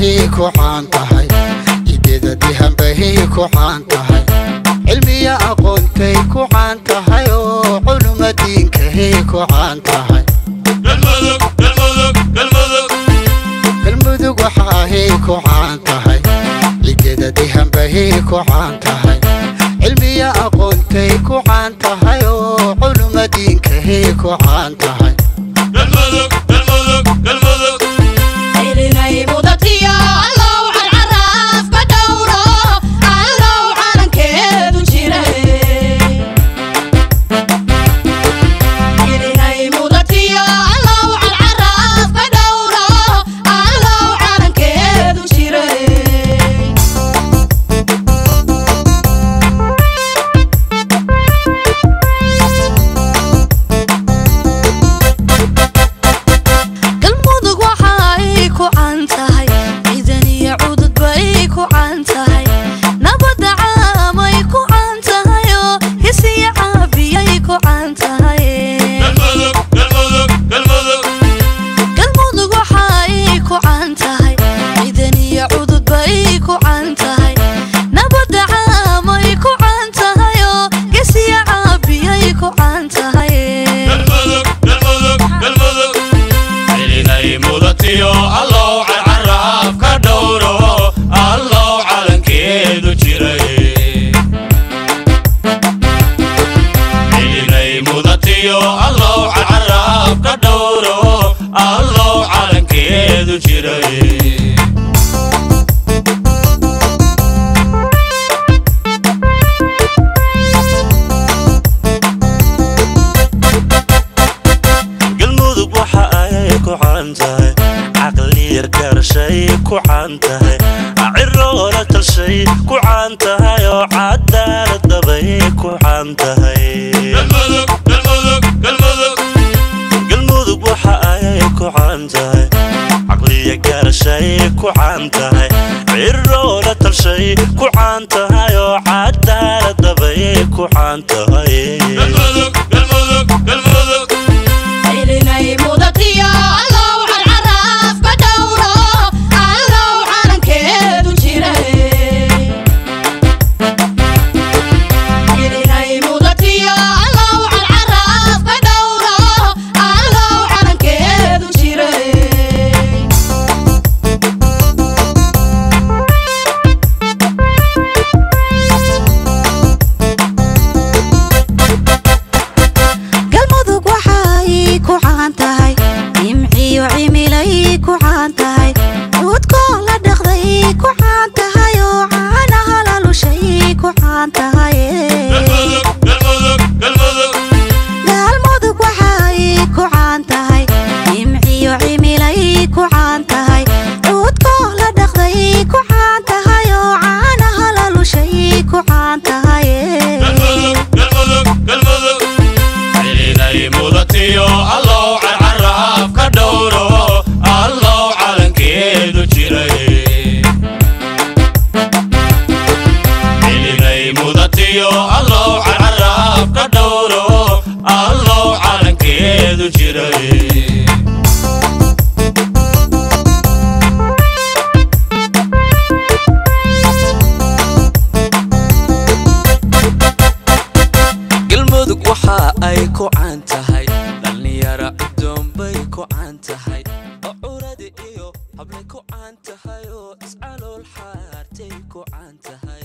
waxaahay ku caan tahay ideeda dihanbahay ku caan tahay cilmiya aqoontay ku caan tahay oo culuma diinkahay ku caan tahay galmudug waxaahay ku caan tahay cideeda dihanbahay ku caan tahay cilmiya aqoontay ku caan tahay oo culuma diinkahay ku caan tahay galmudug waxa ay ku caan tahay ciidan iyo cudud bay ku caan tahay nabadda caamay ku caan tahay oo hisiya caabiyay ku caan tahay galmudug waxa ay ku caan tahay ciidan iyo cudud bay ku caan tahay nabadda caamay ku caan tahay oo hisiya caabiyay ku caan tahay celinay mudatiyo allow carcaraaf ka dhowro allow calankeedu jiray celinay mudatiyo allow carcaraaf ka dhowro allow calankeedu jiray galmudug waxa ay ku caan tahay caqli yar gaarashay ku caan tahay ciroola talshay ku caan tahay oo cadaalad dabay ku caan tahay galmudug waxa ay ku caan tahay caqliya gaarashay ku caan tahay ciroola talshay ku caan tahay oo cadaalad dabay ku caan tahay galmudug waxa ay ku caan tahay nimciyo cimilay ku caan tahay cudkoo la dhaqday ku caan tahay oo caanaha la lushay ku caan tahay galmudug waxa ay ku caan tahay nimciyo cimilay ku caan tahay cudkoo la dhaqday ku caan tahay oo caanaha la lushay ku caan tahay celinay mudatiyo allow carcaraaf ka dhowro allow calankeedu jiray celinay mudatiyo allow carcaraaf ka dhowro allow calankeedu jiray galmudug waxa ay ku caan tahay dhallinyaro cudoon bay ku caan tahay oo curadi iyo hablay ku caan tahay oo iscalool xaartay ku caan tahay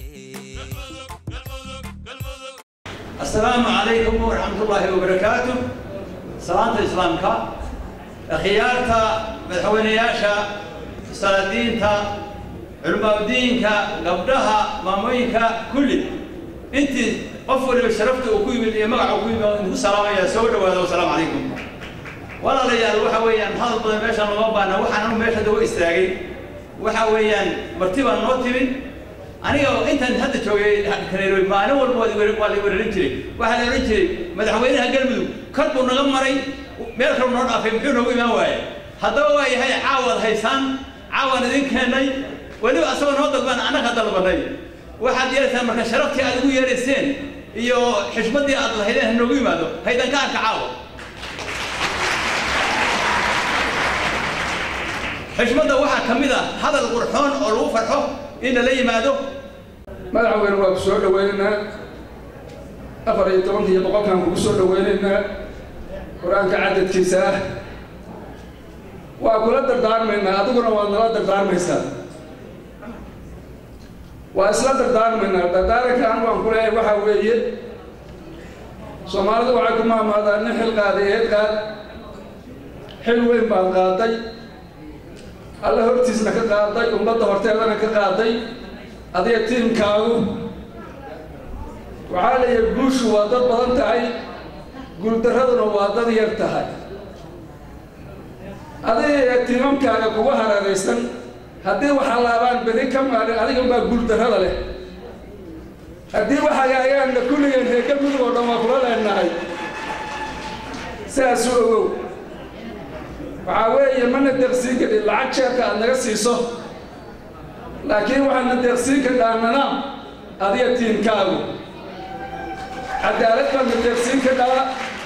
السلام عليكم ورحمة الله وبركاته سلامة الإسلامك خيارتا مدحوينياشا سلادينتا علماء دينك قبلها ماموينك كل انت قفل شرفت وكوي من يمقع وكوي من السلام يا سودا وهذا والسلام عليكم ولا رجال waxa weeyaan hadal badan meeshan loo baana waxaan anu meesha dawo istaagay waxa weeyaan martiba noo timid aniga oo intaan hadda joogay kaneeroy maalin walba waa waa la weerarin jiray waxaa la oran jiray madaxweynaha galmudug kor buu naga maray meel kale noo dhaafay muxuu noogu imaan waaye haddaba waa yahay caawaad haysaan caawaan idin keennay weliba asagoo noo dalbaan annaga dalbanay waxaad yeelaysaan marka sharaftii aad ugu yeerayseen iyo xishmaddii aad lahaydeen ha noogu yimaado haydan ka arka caawa xishmadda waxaa ka mid ah hadal qurxoon oo lagu farxo in lala yimaado madaxweyne waa ku soo dhaweynaynaa afar iyo tobankiiyo boqolkaan kugu soo dhaweynaynaa qur-aanka cadadkiisa ah waa kula dardaarmaynaa adiguna waad nala dardaarmaysaa waa isla dardaarmaynaa dardaarankaan waan ku leeyahay waxaa weeye soomaalidu waxay ku maamaadaan nin xil qaaday eed qaad xil weyn baad qaaday alla hortiisna ka qaaday ummadda horteedana ka qaaday adiga tiimkaagu waxaa leeyahay guushu waa dad badan tahay guuldarraduna waa dad yar tahay adiga tiimamkaaga kuga hareeraysan haddii waxaa laabaan beri ka maalin adiga baa guuldarrada leh haddii waxagaagaanna kulligeen reega mudug oo dhan waa kula leenahay sidaasuu ogow waxaa weeye mana deeqsiin kadhin lacag jeerka aad naga siiso laakiin waxaadna deeqsiin kadhaa nanaam adiga tiimkaagu cadaalad baadna deeqsiin kadhaa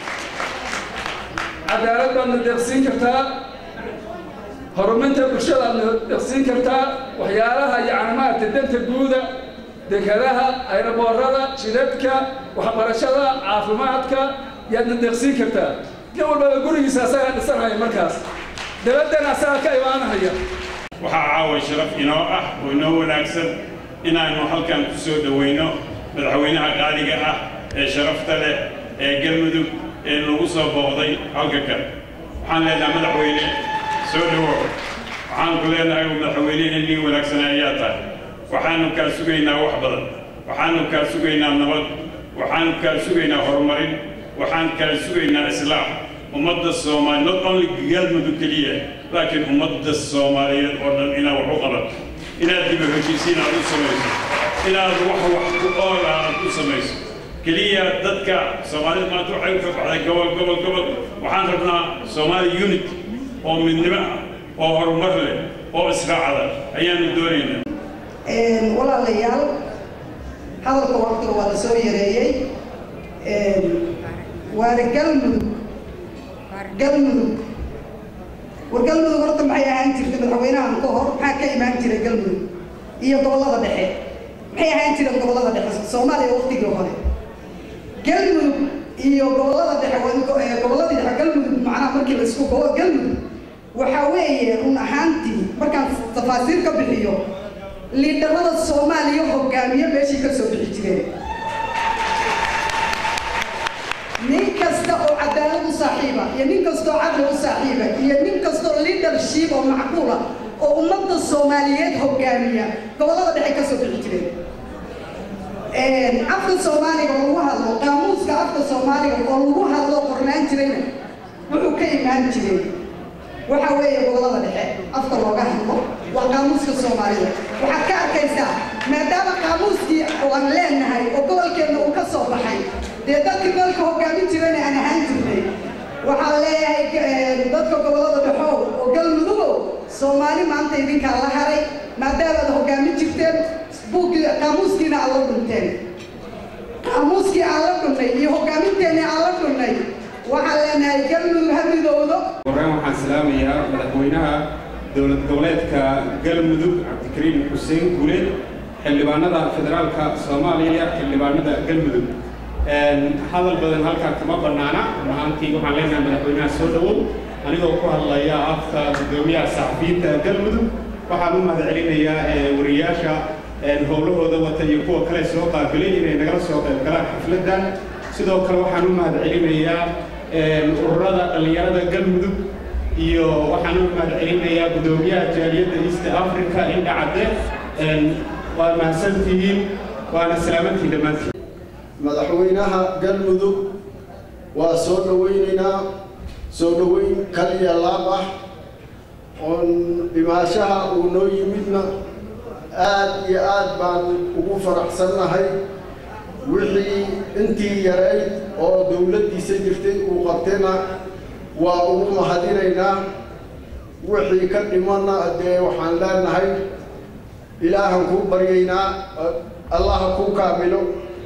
cadaalad baadna deeqsiin kartaa horumarinta bulshada aadna deeqsiin kartaa waxyaalaha yacni maaragtay danta guuda dekadaha ayraboorada jidadka waxbarashada caafimaadka yaadna deeqsiin kartaa nin walbaba gurigiisa asagaa dhisanaya markaas dabaddana asagaa ka imaanahaya waxaa caawa sharaf inoo ah oo inoo wanaagsan inaannu halkan ku soo dhowayno madaxweynaha qaaliga ah ee sharafta leh ee galmudug ee lagu soo booqday halka kan waxaan leenahay madaxweyne soo dhowow waxaan ku leenahay madaxweynehii nin wanaagsan ayaa tahay waxaannu kaa sugaynaa wax badan waxaannu kaa sugaynaa nabad waxaannu kaa sugaynaa horumarin waxaan kaa sugaynaa islaax ummadda soomaali not only galmudug keliya laakiin ummadda soomaaliyeed oo dhan inaad wax u qabato inaad diba heshiisiin aad u samayso inaad wax wax ku oola aad u samayso keliya dadka soomaalida maanta waxay u ka baxday gobol gobol gobol waxaan rabnaa soomaali unit oo midnimo ah oo horumar leh oo israacada ayaanu doonaynaa walaalayaal hadalka waqtiga waa la soo yareeyey waana galmudug galmudug war galmudug horta maxay ahaan jirtay madaxweynahan ka hor maxaa ka imaan jiray galmudug iyo gobollada dhexe maxay ahaan jireen gobollada dhexe soomaaliya waqtigii hore galmudug iyo gobollada dhexe gobolladii dhexe galmudug macnaha markii la isku gobol galmudug waxaa weeye run ahaantii markaan tafaasiir ka bixiyo liidharada soomaaliya hogaamiye meeshii ka soo bixi jireen nin kasta oo cadaalad u saaxiiba iyo nin kastoo cadli u saaxiiba iyo nin kastoo leadership oo macquula oo ummadda soomaaliyeed hogaamiya gobollada dhexe ka soo bixi jireen afka soomaaliga oo lagu hadlo qaamuuska afka soomaaliga oo lagu hadlo qornaan jirayna wuxuu ka imaan jiray waxa weeye gobollada dhexe afka looga hadlo waa qaamuuska soomaalida waxaad ka arkaysaa maadaama qaamuuskii aan leenahay oo gobolkeenna uu ka soo baxay dee dadkii gobolka hogaamin jirana aan ahaan jirnay waxaan leeyahay dadka gobollada dhexow oo galmudugow soomaali maanta idinkaa la haray maadaama aad hogaamin jirteen buuggii qaamuuskiina aad la dhunteen qaamuuskii aan la dhunnay iyo hoggaaminteennii aan la dhunnay waxaan leenahay galmudug ha midowdo horeen waxaan salaamayaa madaxweynaha dowlad goboleedka galmudug cabdikariim xuseen guuleed xildhibaanada federaalka soomaaliya xildhibaanada galmudug hadal badan halkaa kama bannaana mahaantii waxaan leenahay madaxweynaha soo dhowow anigoo ku hadlaya afka gudoomiyaha saxafiyiinta galmudug waxaan u mahadcelinayaa wariyaasha howlahooda wata iyo kuwa kale soo qaabilay inay nagala soo qayb galaan xafladdan sidoo kale waxaan u mahadcelinayaa ururada dhallinyarada galmudug iyo waxaan u mahadcelinayaa gudoomiyaha jaaliyadda east africa indha cadde waa mahadsantihiin waana salaamantiin dhammaantiin madaxweynaha galmudug waa soo dhowaynaynaa soo dhoweyn kaliya laab ah oon dhimaashaha uu noo yimidna aad iyo aad baan ugu faraxsannahay wixii intii yarayd oo dowladdiisa jirtay uu qabtayna waa ugu mahadinaynaa wixii ka dhimanna dee waxaan leenahay ilaahan kuu baryaynaa allaha kuu kaamilo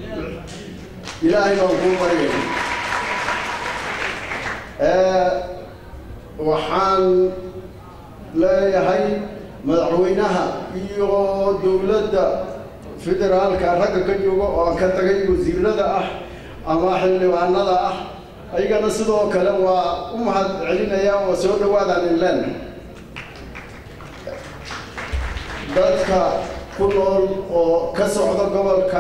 ilaahay baan kuu baryaynaa waxaan leeyahay madaxweynaha iyo dowladda federaalka ragga ka jooga oo aan ka tagay wasiirada ah ama xildhibaanada ah ayagana sidoo kale waa u mahad celinaya oo soo dhawaadaan inleen dadka ku nool oo ka socda gobolka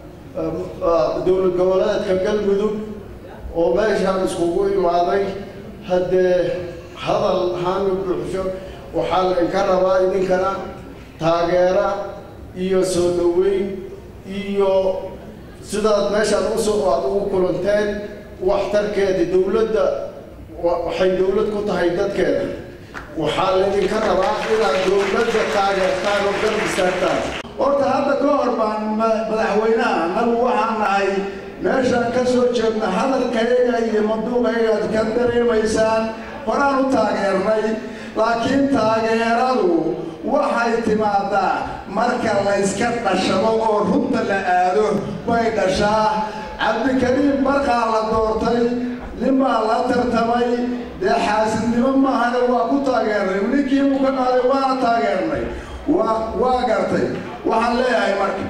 dowlad goboleedka galmudug oo meeshaan iskugu imaaday haddee hadal haami buuxsho waxaa laydinka rabaa idinkana taageera iyo soo dhaweyn iyo sidaad meeshaan usoo aad ugu kulanteen waxtarkeeda dowladda waxay dowlad ku tahay dadkeeda waxaa laydinka rabaa inaad dowladda taageertaan oo garab istaagtaan horta hadda ka hor baan madaxweynaha nagu waxaan nahay meeshaan ka soo jeedna hadalkayaga iyo maduuqaygaad ka dareemaysaan horaan u taageernay laakiin taageeradu waxay timaadaa marka layska dhashado oo runta la aado bay dhashaa cabdikariim barqaa la doortay ninbaa la tartamay dee xaasidnimo maahane waa ku taageernay ninkii uu ka qaaday waana taageernay waa waa gartay waxaan leeyahay marka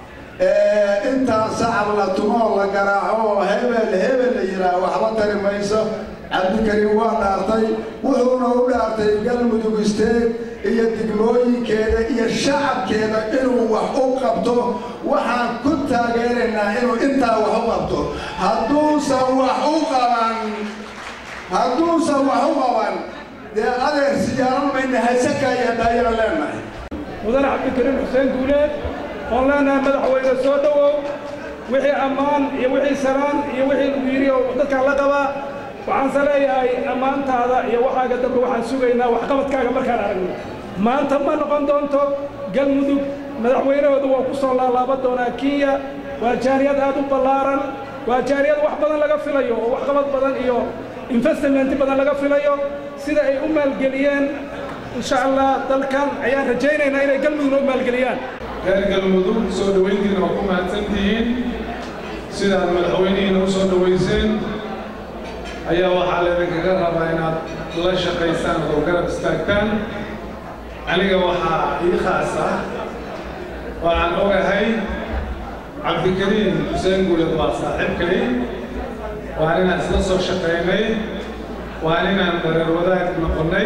intaan sacab la tumoo la garaaco oo hebel hebel la yidhaah waxba tari mayso cabdikariim waa dhaartay wuxuuna u dhaartay galmudug isteed iyo degmooyinkeeda iyo shacabkeeda inuu wax u qabto waxaan ku taageeraynaa inuu intaa wax u qabto hadduusan wax u qaban hadduusan wax u qaban dee adeer siyaaran mayna haysakaya daayaan leenahay mudane cabdikariim xuseen guuleed oon leenahay madaxweyne soo dhowow wixii ammaan iyo wixii saraan iyo wixii lagu yidhi oo dadkaan la qabaa waxaanse leeyahay ammaantaada iyo waxaaga dambe waxaan sugaynaa waxqabadkaaga markaan aragno maanta ma noqon doonto galmudug madaxweynahooda waa ku soo laalaaban doonaa kenya waa jaariyad aad u ballaaran waa jaariyad wax badan laga filayo oo waxqabad badan iyo investmenti badan laga filayo sida ay u maalgeliyeen insha allah dalkan ayaan rajaynaynaa inay galmudugna u maalgeliyaan reer galmudug soo dhowayntiina waa ku mahadsantihiin sidaad madaxweynihiina u soo dhowayseen ayaa waxaa laydinkaga rabaa inaad la shaqaysaan oo garab istaagtaan aniga waxaa ii khaas ah waxaan ogahay cabdikariim xuseen guuled waa saaxiibkay waa inaan isla soo shaqaynay waa inaan dareer wadaag noqonnay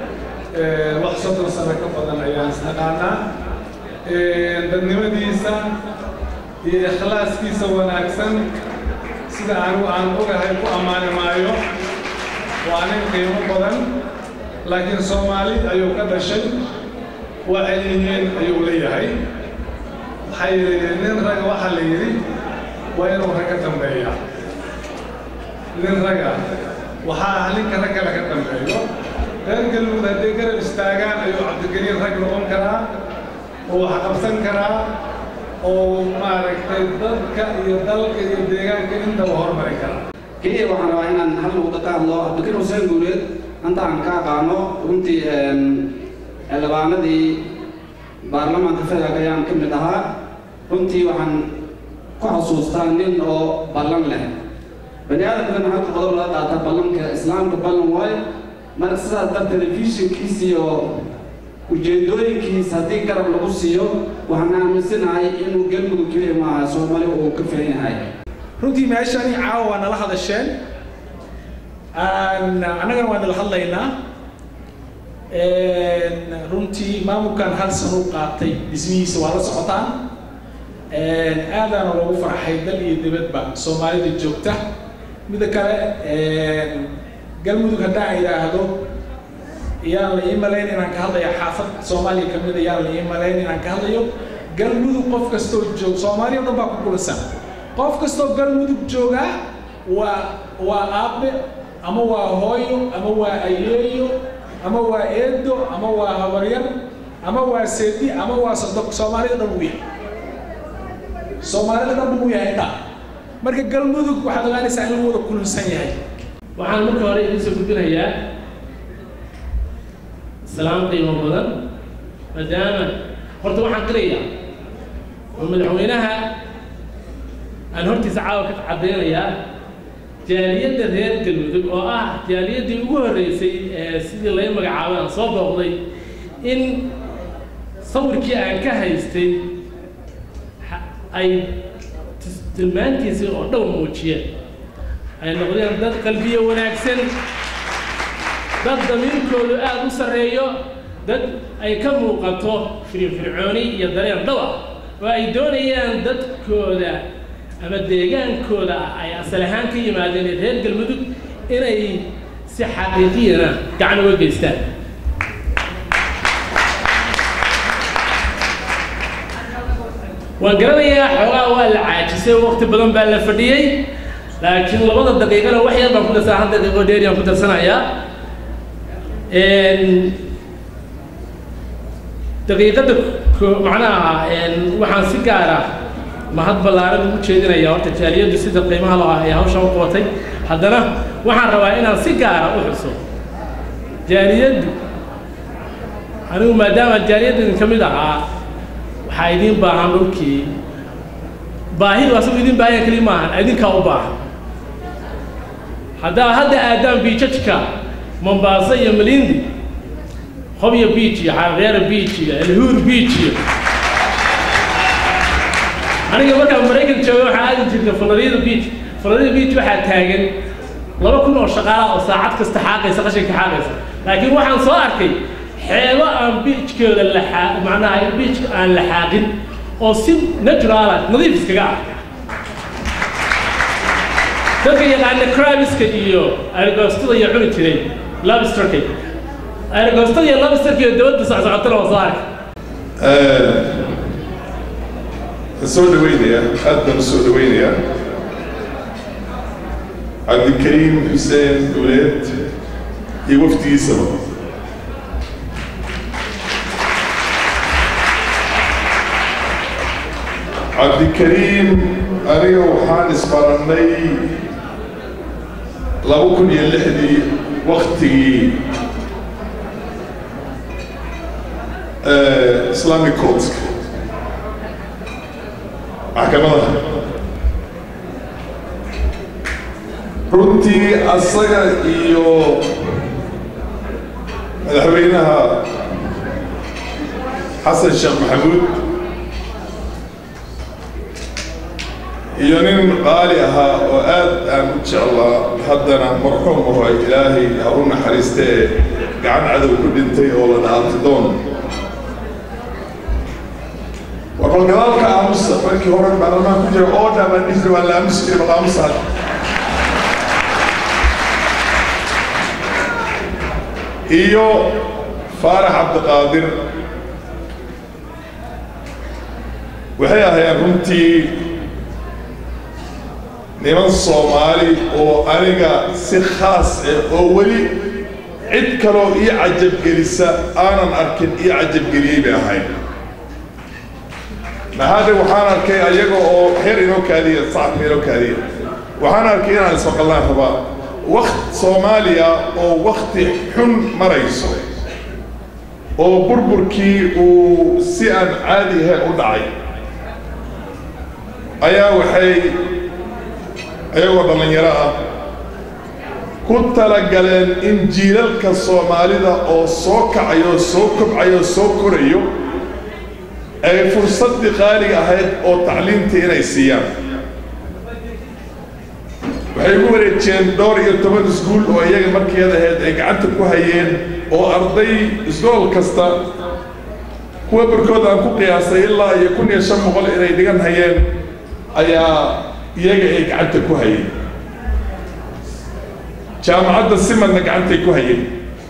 wax soddon sano ka badan ayaan isnaqaanaa dadnimadiisa iyo ikhlaaskiisa wanaagsan sida anigu aan ogahay ku ammaani maayo waa nin qiimo badan laakiin soomaali ayuu ka dhashay waxay yihiin ayuu leeyahay waxay yidhi nin raga waxaa la yidhi waa inuu rag ka dambeeya nin raga waxaa ah ninka rag kale ka dambeeyo reer galmudug hadday garab istaagaan ayuu cabdikariin rag noqon karaa oo wax qabsan karaa oo maaragtay dadka iyo dalka iyo deegaanka intaba horumari karaa keliya waxaan rabaa inaan hal nuqdo ka hadlo cabdikariin xuseen guuleed anta aan ka aqaano runtii xildhibaanadii baarlamaanka federaalk ayaan ka mid ahaa runtii waxaan ku xasuustaa nin oo ballan leh bani aadamkana halka qodob laga qaata ballanka islaamka ballan waayo marka sidaas dar telefishinkiis iyo ujeedooyinkiis haddii garab lagu siiyo waxaan aaminsanahay inuu galmudug keliya maaha soomaali uu ka filan yahay runtii meeshani caawa waa nala hadasheen annagana waa nala hadlaynaa runtii maamulkan hal sano u qaatay dhismihiisa waa la socotaan aadaana loogu farxay dal iyo dibadba soomaalida joogta mida kale galmudug haddaan idhaahdo yaan la ii malayn inaan ka hadlayo xaafad soomaaliya ka mid a yaan la ii malayn inaan ka hadlayo galmudug qof kastoo joog soomaaliya o dhan baa ku kulansan qof kastoo galmudug joogaa waa waa aabe ama waa hooyo ama waa ayeeyo ama waa eedo ama waa habaryar ama waa seedi ama waa sodok soomaalida dhan uu yahay soomaalida dhan buu yahay intaa marka galmudug waxaad ogaanaysaa in lagu wada kulansan yahay waxaan marka hore idiin soo gudbinayaa salaam qiimo badan maadaama horta waxaan qirayaa oo madaxweynaha aan hortiisa caawa ka caddaynayaa jaaliyadda reer galmudug oo ah jaaliyaddii ugu horreysay ee sidii laga magacaabay aan soo booqday in sawirkii aan ka haystay ha- ay tis- tilmaantiisii oo dhow muujiyeen ay noqdeen dad qalbiye wanaagsan dad damiirkoodu aada u sarreeyo dad ay ka muuqato firfircooni iyo dareen dhaba oo ay doonayaan dadkooda ama deegaankooda ay asal ahaan ka yimaadeen ee reer galmudug inay si xaqiiqiyana gacan uga geystaan waan garanayaa xoogaa waa la caajisay waqti badan baa la fadhiyey laakiin labada daqiiqana wax yar baan ku darsaa hal daqiiqo dheeri aan ku darsanayaa daqiiqada ko- macnaha waxaan si gaar ah mahad ballaaran ugu jeedinaya horta jaaliyaddu sida qiimaha loo ah ee hawshan u qabatay haddana waxaan rabaa inaan si gaara u xuso jaaliyaddu anigu maadaama jaaliyadda idin ka mid ahaa waxaa idiin baahan dhulkii baahidu asagu idin baahan keli maahan idinkaa u baahan haddaa hadda aadaan biijajka mombasa iyo malindi hobyo beach iyo xareera beach iyo elhuur beach iyo aniga markaan maraykan joogay waxaa aadi jirtay florida beach florida beach waxaa taagan laba kun oo shaqaala oo saacad kasta xaaqaysa qashinka xaaqaysa laakiin waxaan soo arkay xeebo aan beachkooda la xaa macnaha beachka aan la xaaqin oo si naturala nadiif iskaga ah dadka yaqaana crabiska iyo argostada iyo cuni jiray lobsterka argostada iyo lobsterka iyo dawladda socsocotana waa soo arkay soo dhaweynaya aad baan u soo dhaweynayaa cabdikariim xuseen duleed iyo wafdigiisaba cabdikariim aniga waxaan isbarannay laba kun iyo lixdii waktigii islamic courtska maxkamadaha runtii asaga iyo madaxweynaha xasan sheekh maxamuud iyo nin qaali ahaa oo aad aan u jeclaa haddana marxuum aho ilaahay ha u naxariistee gacan cadow ku dhintay oo la dhaartidoon warbal gadaalka aamusa markii hore baarlamaan ku jira oo dhamaan dhifri waa la aamusi jiray bal aamusa hadda iyo faarax cabdiqaadir waxay ahaayeen runtii niman soomaali oo aniga si khaas ah oo weli cid kaloo ii cajabgelisa aanan arkin ii cajabgeliyey bay ahayd maxaade waxaan arkay ayaga oo xer inoo kaadiya sacabka inoo kaadiya waxaan arkay inaan ismaqalnaan rabaa wakt soomaaliya oo wakti xun marayso oo burburkii uu si aan caadi ahayn u dhacay ayaa waxay ayagoo dhallinyaro ah ku talagaleen in jiilalka soomaalida oo soo kacayo soo kobcayo soo korayo ay fursaddii qaaliga ahayd oo tacliimtii inay siiyaan waxay ugu wareejiyeen dhowr iyo toban iskuul oo iyaga markeeda ahayd ay gacanta ku hayeen oo arday isgool kasta kuwa barkood aan ku qiyaasay ilaa iyo kun iyo shan boqol inay dhigan hayeen ayaa iyaga ay gacanta ku hayeen jaamacadda simadna gacantay ku hayeen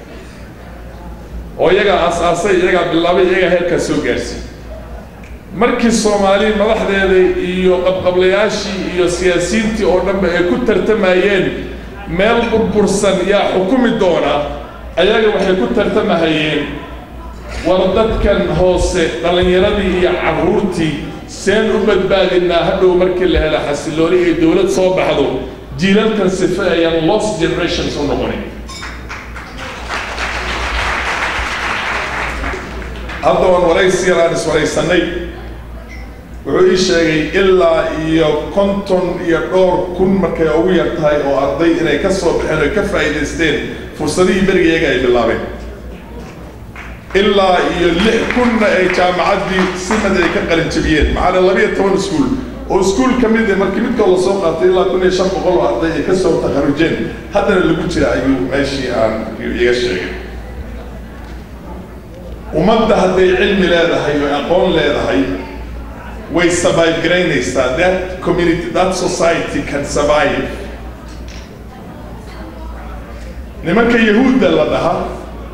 oo iyagaa aas-aasay iyagaa bilaabay iyagaa heerkaa soo gaarsiy markii soomaali madaxdeeda iyo qabqablayaashii iyo siyaasiyiintii oo dhanba ay ku tartamayeen meel burbursan yaa xukumi doona ayaga waxay ku tartamahayeen war dadkan hoose dhallinyaradii iyo carruurtii seen u badbaadinaa hadhow markii la hela xasilooni ay dowlad soo baxdo jiilalkan sife ayaan lost generations u noqonin hadda waan waraysi yaraan iswaraysannay wuxuu ii sheegay ilaa iyo konton iyo dhowr kun markay ugu yar tahay oo arday inay ka soo baxeen oo ka faa'iidaysteen fursadihii beriga iyaga ay bilaabeen ilaa iyo lix kunna ay jaamacaddii simad ay ka qalin jabiyeen macana labiyo toban iskuul oo iskuul ka mid ah markii midkood la soo qaatay ilaa kun iyo shan boqol oo arday ay ka soo takharujeen haddana lagu jira ayuu meeshii aan iga sheegay ummadda hadday cilmi leedahay oo aqoon leedahay way survive garaynaysaa that community that society can survive nimanka yahuudda la dhahaa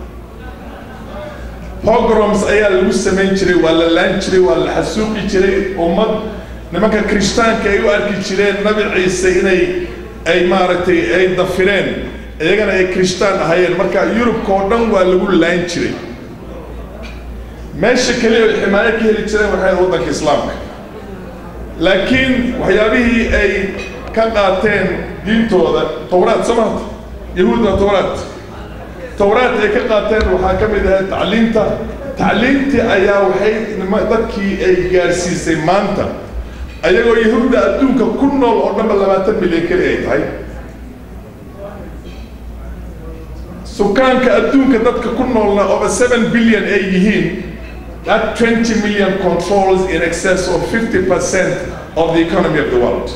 pogroms ayaa lagu samayn jiray waa la laan jiray waa la xasuuqi jiray ummad nimanka kirishtaanka ay u arki jireen nabi ciise inay ay maaragtay ay dafireen iyagana ay kirishtaan ahayeen marka yurubka oo dhan waa lagu laan jiray meesha keliya ay ximaayo ka heli jireen waxay ahayd waddanka islaamka laakiin waxyaabihii ay ka qaateen diintooda towraad soo maata yahuudna towraad towraad ay ka qaateen waxaa ka mid ahayd tacliinta tacliintii ayaa waxay nima- dadkii ay gaarsiisay maanta ayagoo yahuudda adduunka ku nool oo dhanba labaatan milyan keli ay tahay sukaanka adduunka dadka ku noolna over seven billion ay yihiin that 20 million controls in excess of 50% of the economy of the world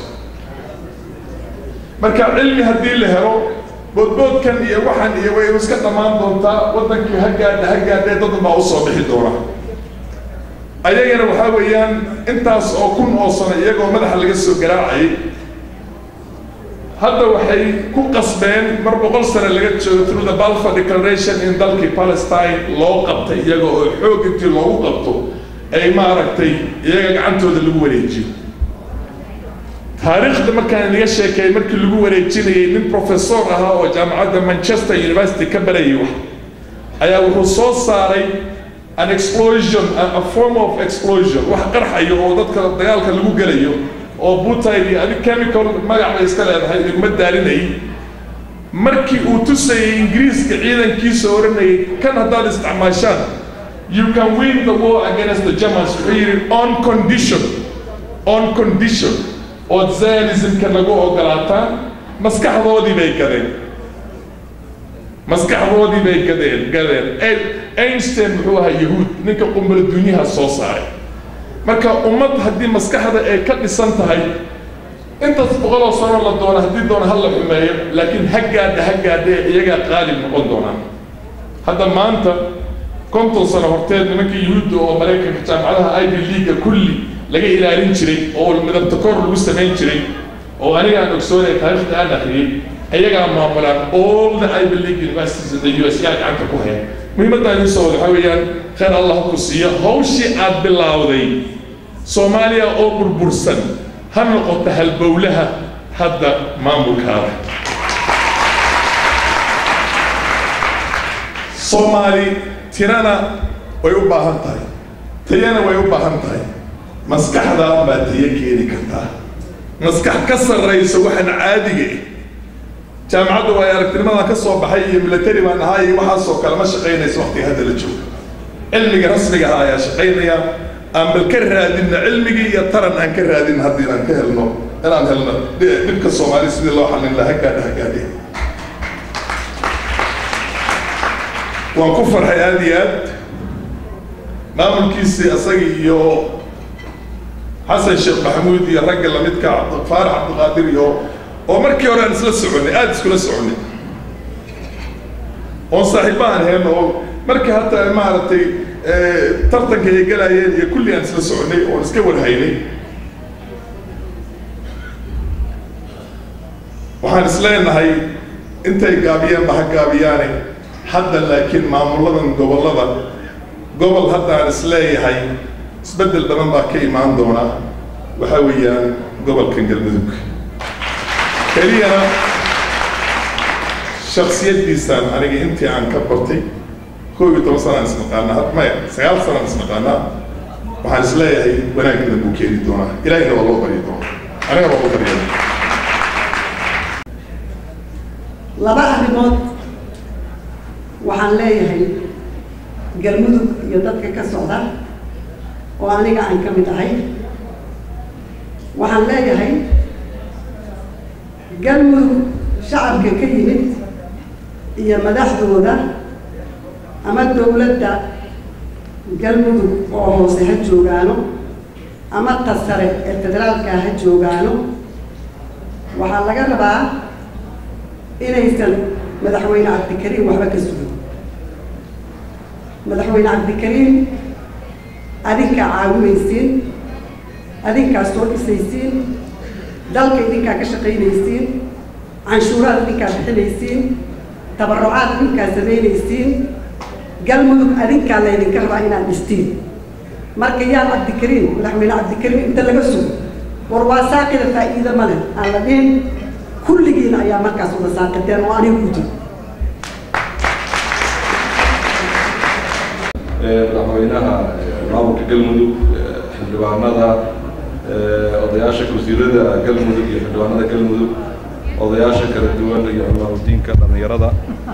marka cilmi haddii la helo boodboodkan iyo waxan iyo way iska dhammaan doontaa waddankii ha gaadha ha gaadhee dad baa usoo bixi doona ayagana waxaa weeyaan intaas oo kun oo sano iyagoo madaxa laga soo garaacayay hadda waxay ku qasbeen mar boqol sano laga joogo through the balfour declaration in dalkii palestine loo qabtay iyaga oo xoog intii loogu qabto ay maaragtay iyaga gacantooda lagu wareejiyo taariikhda markaan inaga sheekeeyay markii lagu wareejinayay nin professor ahaa oo jaamacadda manchester university ka barayay wax ayaa wuxuu soo saaray an explosion a a form of explosion wax qarxayo oo dadka dagaalka lagu gelayo oo butayl iyo adig chemical magac bay iska leedahay iguma daalinayay markii uu tusayay ingiriiska ciidankiisa odhanayay kan haddaad isticmaashaan you can win the war against the germans wuxuu yidhi on condition on condition ood zionismka nagu ogolaataan maskaxdoodii bay gadeen maskaxdoodii bay gadeen gadeen einstein muxuu ahaa yahuud ninka qumbala dunyaha soo saaray marka ummad haddii maskaxda ay ka dhisan tahay intaas boqoloo sano la doono haddii doono ha la xumeeyo laakiin ha gaadha ha gaadha iyagaa qaalib noqon doonaan hadda maanta konton sano horteed nimanka yuhuudda oo maraykanka jaamacadaha ivy leaga kulli laga ilaalin jiray oo midabta kor lagu samayn jiray oo aniga aan ogsoonay taariikhda aan akhriyey ayagaa maamulaan all the ivy league universities in the u s yaa gacanta ku haya muhiimadda idin soo wada waxaa weeyaan khayr allah ku siiyo hawshii aad bilowday soomaaliya oo burbursan ha noqoto halbowlaha hadda maamulkaada soomaali tirana way u baahan tahay tayana way u baahan tahay maskaxdaa baa tayo keeni kartaa maskax ka sarraysa waxaan caadiga ah jaamacadda waa aragtinimadan ka soo baxay iyo military baan ahaa iyo waxaasoo kale ma shaqaynayso waqtiga hadda la joogo cilmiga rasmiga ah ayaa shaqaynaya aan bal ka raadinna cilmigii iyo taran aan ka raadin haddii aan ka helno inaan helno dhibka soomaali sidii loo xallin lahaa gaadha hagaadhe waan ku farxay aada iyo aad maamulkiisii isagii iyo xasan sheekh maxamuud iyo ragga lamidka cabdi- faarax cabdiqaadir iyo oo markii hore aan isla soconnay aada iskula soconnay oon saaxiibo aan heen oo markii hataa maaragtay tartanka ay galayeen iyo kulli aan isla soconnay oon iska warhaynay waxaan is leenahay intay gaabiyeenba ha gaabiyaane hadda laakiin maamuladan gobollada gobol hadda aan is leeyahay isbeddel badan baa ka imaan doona waxaa weeyaan gobolkan galmudug keliyana shaksiyaddiisaan aniga intii aan ka bartay koob iyo toban sanaan isnaqaanaa had maya sagaal sanaan isnaqaanaa waxaan is leeyahay wanaag badan buu keeni doonaa ilaahina waa loo baryi doonaa aniga waa loo baryana laba arrimood waxaan leeyahay galmudug iyo dadka ka socda oo aniga aan ka mid ahay waxaan leeyahay galmudug shacabka ka yimid iyo madaxdooda ama dowladda galmudug oo hoose ha joogaano ama ta sare ee federaalka ha joogaano waxaa laga rabaa inaysan madaxweyne cabdikariim waxba ka sugin madaxweyne cabdikariim adinkaa caawinaysiin adinkaa soo dhisaysiin dalka idinkaa ka shaqaynaysiin canshuuraad idinkaa bixinaysiin tabarucaad idinkaa samaynaysiin galmudug adinkaa laydinka rabaa inaad dhistiin marka yaa cabdikariim madaxweyne cabdikariim inta laga sugo war waa saaqida faa'iido male aan la dhihin kulligiina ayaa markaas wada saaqiteen oo aniga ku jiro madaxweynaha maamulka galmudug xildhibaanada odayaasha wasiirada galmudug iyo xildhibaanada galmudug odayaasha kala duwan iyo culamaadiinka dhallinyarada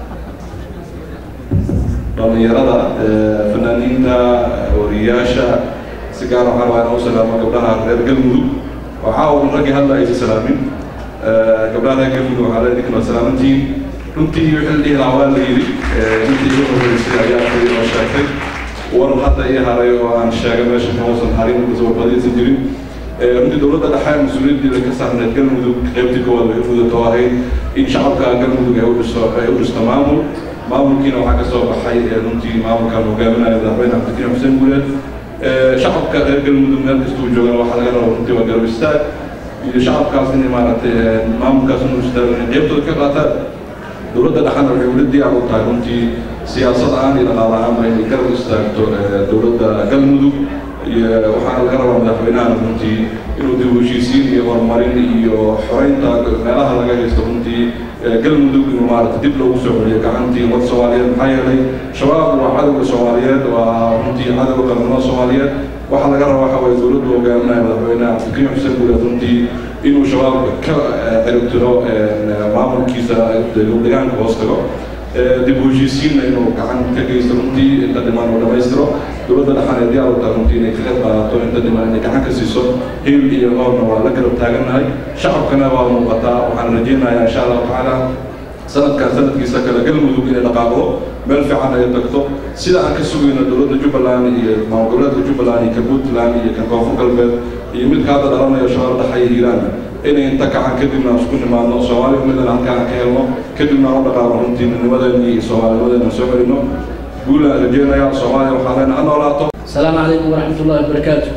dhallinyarada fanaaniinta wariyaasha si gaar waxaa rabaa inaan u salaamo gabdhaha reer galmudug waxaa uun raggii hadda aysa salaamin gabdhaha reer galmudug waxaa leedahay idinkana salaamantiin runtii wixii la dhihi lahaa waa la yidhi intii igu horreysay ayaa kali oo sheegtay war hadda ii haray oo aan sheegay meesha kamausan harin sababadiisan jirin runtii dowladda dhexe mas-uuliyaddeeda ka saarneed galmudug qaybtii koowaad waxay mudato ahayd in shacabka galmudug ay u dhiso ay u dhisto maamul maamulkiina waxaa ka soo baxay runtii maamulkan hogaaminaya madaxweyne cabdikariim xuseen guuleed shacabka reer galmudug meel kastuu joogana waxaa laga raba runtii waa garab istaag iyo shacabkaas inay maaragtay maamulkaas inuu istaago inay qaybtooda ka qaataan dowladda dhexana waxay weli diyaar u tahay runtii siyaasad ahaan iyo dhaqaale ahaanba inay garab istaagto dowladda galmudug iyo waxaana laga rabaa madaxweynahan runtii inuu dib u heshiisiin iyo horumarin iyo xoreynta meelaha laga haysto runtii galmudug inuu maaragtay dib loogu soo celiyo gacantii ummad soomaaliyeed maxaa yeelay shabaab waa cadowga soomaaliyeed waa runtii cadowga qaranimada soomaaliyeed waxaa laga rabaa waxa waye dowladdu hogaaminaya madaxweynaha cabdikariim xuseen guuleed runtii inuu shabaabka ka ciribtiro maamulkiisa deegaanka hoos tago dib u heshiisiinna inuu gacan ka geysto runtii inta dhiman uu dhammaystiro dowladda dhexan ee diyaar u tahay runtii inay ka qayb qaadato inta dhiman inay gacan ka siiso hil iyo hoorna waa la garab taagannahay shacabkana waa muuqataa waxaan rajaynayaa insha allahu tacaala sanadkan sanadkiisa kale galmudug inay dhaqaaqdo meel fiican ay tagto sida aan ka sugayno dowladda jubbaland iyo maamul goboleedka jubbaland iyo ka puntland iyo ka koonfur galbeed iyo midka hadda dhalanayo shabaab dhexe iyo hiiraan inay inta kacan kadibna isku nimaadno soomaaliya midana halkaan ka helno kadibna u dhaqaaqno runtii midnimadeena iyo soomaalinimadeena soo celino guulaan rajeynayaa soomaaliya waxaa leena ha noolaato السلام عليكم ورحمة الله وبركاته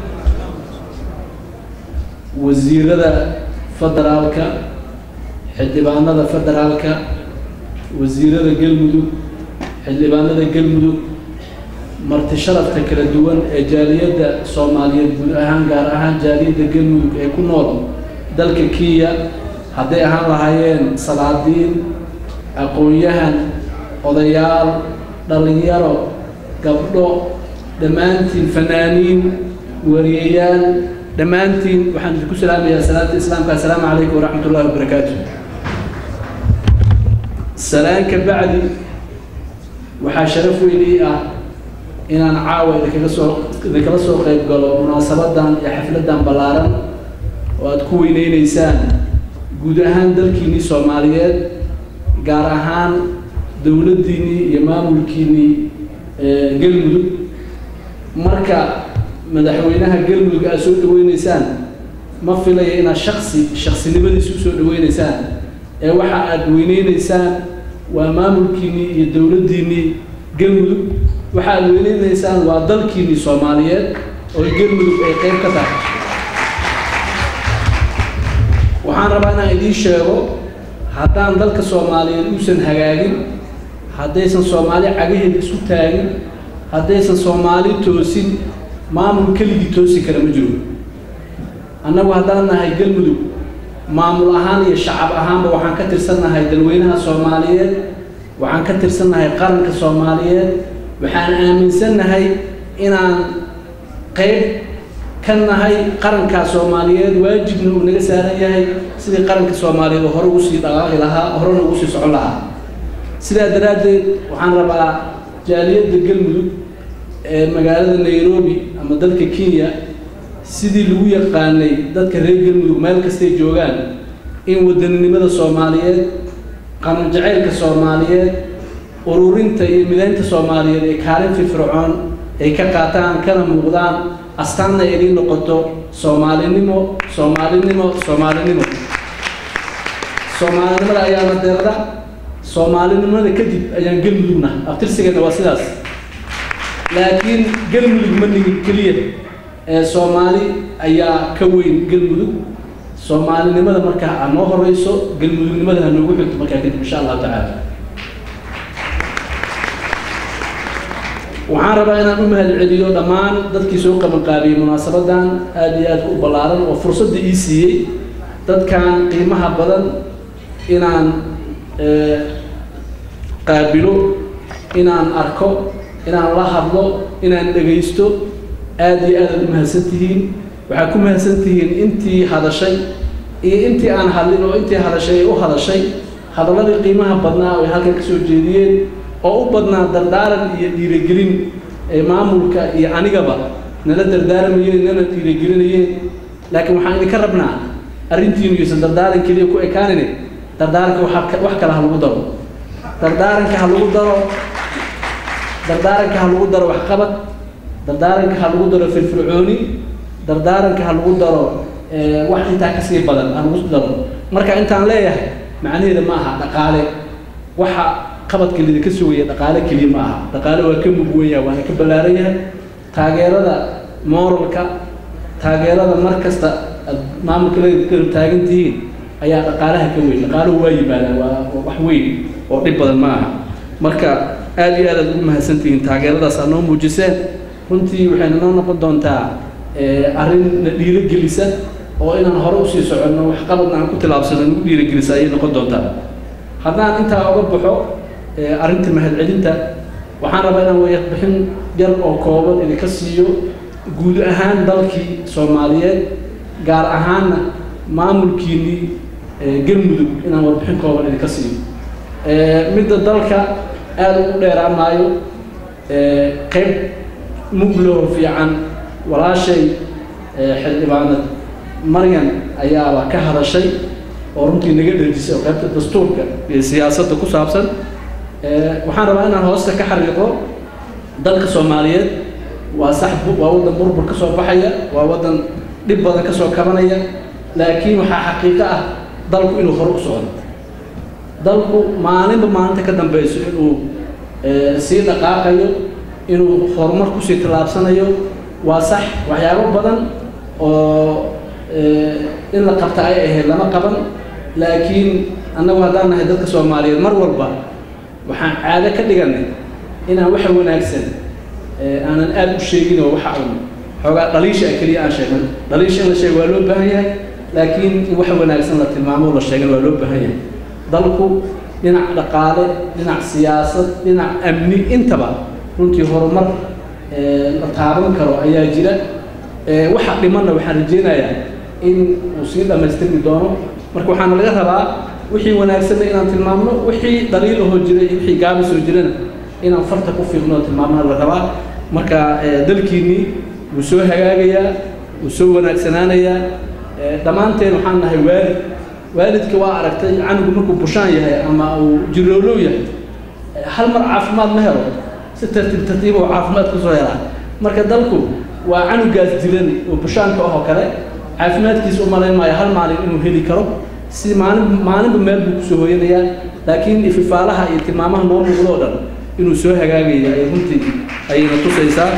وزيرada federaalka xildhibaanada federaalka wasiirada galmudug xildhibaanada galmudug marti sharafta kala duwan ee jaaliyadda soomaaliyeed guud ahaan gaar ahaan jaaliyadda galmudug ee ku nool dalka kenya hadday ahaan lahaayeen salaadiin aqoon-yahan odayaal dhallinyaro gabdho dhammaantiin fanaaniin wariyayaal dhammaantiin waxaan idinku salaamayaa salaanta islaamka assalaamu calaykum waraxmat ullahi wabarakaatu salaan ka bacdi waxaa sharaf weyn ii ah inaan caawa idinkaga soo idinkala soo qayb galo munaasabadan iyo xafladan ballaaran oo aada ku weyneyneysaan guud ahaan dalkiinnii soomaaliyeed gaar ahaan dowladdiinnii iyo maamulkiinnii galmudug marka madaxweynaha galmudug aad soo dhaweyneysaan ma filaya inaad shaksi shaksinimadiisa usoo dhaweyneysaan ee waxa aad weyneyneysaan waa maamulkiinnii iyo dowladdiinnii galmudug waxa aad weyneyneysaan waa dalkiinnii soomaaliyeed oo galmudug ay qeyb ka tahay waxaan rabaa inaan idiin sheego haddaan dalka soomaaliyeed uusan hagaagin haddaysan soomaali cagaheeda isu taagin haddaysan soomaali toosin maamul keligii toosi kara ma jiro annagu haddaan nahay galmudug maamul ahaan iyo shacab ahaanba waxaan ka tirsannahay dalweynaha soomaaliyeed waxaan ka tirsannahay qaranka soomaaliyeed waxaan aaminsannahay inaan qayb ka nahay qarankaa soomaaliyeed waajibna uu naga saaran yahay sidii qaranka soomaaliyeed oo hore ugu sii dhaqaaqi lahaa horena ugu sii socon lahaa sidaa daraaddeed waxaan rabaa jaaliyadda galmudug ee magaalada nairobi ama dalka kenya sidii lagu yaqaanay dadka reer galmudug meel kastay joogaan in wadaninimada soomaaliyeed qanan jacaylka soomaaliyeed ururinta iyo midaynta soomaaliyeed ee kaalin firfircoon ay ka qaataan kana muuqdaan astaanna ay idiin noqoto soomaalinimo soomaalinimo soomaalinimo soomaalinimada ayaana deerda soomaalinimada kadib ayaan galmudugna abtirsigeena waa sidaas laakiin galmudug ma nigin keliya ee soomaali ayaa ka weyn galmudug soomaalinimada markaa ha noo horeyso galmudugnimada ha noogu xigto markaa kadib insha allahu tacaala waxaan rabaa inaan u mahad celiyo dhammaan dadkii soo qabanqaabiyey munaasabadan aada iyo aad u ballaaran oo fursadda ii siiyey dadkan qiimaha badan inaan qaabilo inaan arko inaan la hadlo inaan dhegaysto aada iyo aadaad u mahadsan tihiin waxaad ku mahadsan tihiin intii hadashay iyo intii aan hadlin oo intii hadashay ay u hadashay hadalladii qiimaha badnaa oo ay halkan ka soo jeediyeen oo u badnaa dardaaran iyo dhiirigelin ee maamulka iyo anigaba nala dardaarmayeen nana dhiirigelinayeen laakiin waxaan idinka rabnaa arrintiinu iyuusan dardaaran keliya ku ekaanine dardaaranka waxa wax kale ha lagu daro dardaaranka ha lagu daro dardaaranka ha lagu daro waxqabad dardaaranka ha lagu daro firfircooni dardaaranka ha lagu daro wax intaa kasii badan ha lagu daro marka intaan leeyahay macnaheeda ma aha dhaqaale waxa qabadka lidinka sugaya dhaqaale keliya ma aha dhaqaale waa ka mugwan yahay waana ka ballaaran yahay taageerada moralka taageerada mar kasta aad maamulka la garab taagan tihiin ayaa dhaqaalaha ka weyn dhaqaaluhu waa yimaadaan waa wax weyn oo dhib badan ma aha marka aada iyo aad aad ugu mahadsan tihiin taageeradaas aad noo muujiseen runtii waxayna noo noqon doontaa arrin na dhiirogelisa oo inaan hore usii soconno waxqabadna aan ku tilaabsano nagu dhiirogelisa ayay noqon doontaa haddaan intaa uga baxo arrinta mahadcelinta waxaan rabaa inaan wayarbixin yar oo kooban idinka siiyo guud ahaan dalkii soomaaliyeed gaar ahaanna maamulkiinnii galmudug inaan warbixin kooban idinka siiyo midda dalka aada ugu dheeraan maayo qayb muglo fiican walaashay xildhibaanad maryan ayaaba ka hadashay oo runtii naga dherjisay oo qaybta dastuurka iyo siyaasadda ku saabsan waxaan rabaa inaan hoosta ka xariiqo dalka soomaaliyeed waa sax waa waddan burbur ka soo baxaya waa waddan dhib badan ka soo kabanaya laakiin waxaa xaqiiqo ah dalku inuu hore u socdo dalku maalinba maalinta ka dambeyso inuu sii dhaqaaqayo inuu horumar kusii tallaabsanayo waa sax waxyaabo badan oo in la qabta ay ahayd lama qaban laakiin annagu haddaan nahay dadka soomaaliyeed mar walba waxaan caado ka dhiganay inaan waxa wanaagsan aanan aada u sheegin oo waxa un xoogaa dhaliisha keliya aan sheegin dhaliisha in la sheego waa loo baahan yahay laakiin in waxa wanaagsan la tilmaamo la sheegan waa loo baahan yahay dalku dhinac dhaqaale dhinac siyaasad dhinac amni intaba runtii horumar la taaban karo ayaa jira waxa dhimanna waxaan rajeynayaa in uu sii dhammaystirmi doono marka waxaana laga rabaa wixii wanaagsanna inaan tilmaamno wixii dhaliil ahoo jira iyo wixii gaaba soo jirana inaan farta ku fiiqno oo tilmaamana la rabaa marka dalkiinnii wuu soo hagaagayaa wuu soo wanaagsanaanayaa dhammaanteen waxaan nahay waalid waalidka waa aragtay canugu markuu bushaan yahay ama uu jiroolow yahay hal mar caafimaad ma helo si tartiib tartiib oo caafimaad kusoo helaa marka dalku waa canugaas jiran oo bushaanka ahoo kale caafimaadkiisa u malayn maayo hal maalin inuu heli karo si maalin maalinba meel buu kusoo hooyanayaa laakiin ififaalaha iyo tilmaamaha noo muuqdo oo dhan inuu soo hagaagaya ay runtii ayayna tusaysaa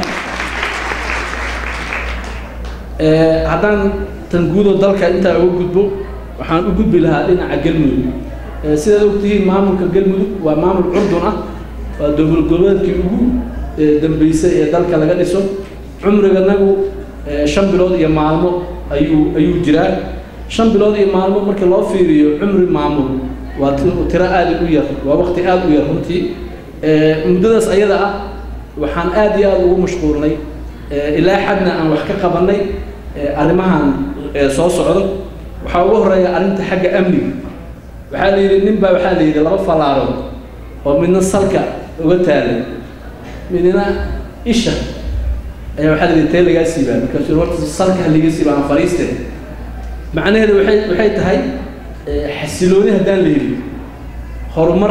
haddaan tan guudoo dalka intaa uga gudbo waxaan u gudbi lahaa dhinaca galmudug sidaad ogtihiin maamulka galmudug waa maamul curdun ah waa dowlad goboleedkii ugu dambeysay ee dalka laga dhiso cumriganagu shan bilood iyo maalmo ayuu ayuu jiraa shan bilood iyo maalmo markii loo fiiriyo cumri maamul waa tiro aada u yar waa waqti aada u yar runtii muddadaas ayada ah waxaan aada iyo aada ugu mashquulnay ilaa xadna aan wax ka qabanay arrimahan soo socdo waxaa ugu horeeya arrinta xagga amniga waxaa la yidhi nin baa waxaa la yidhi laba fallaarood oo midna salka uga taalay midna isha ayaa waxaa layidhi tee lagaa siibaa markaasuu yidhi, horta salka ha liga siiba aan fariiste macnaheedu waxay waxay tahay eh, xasilooni haddaan la helin horumar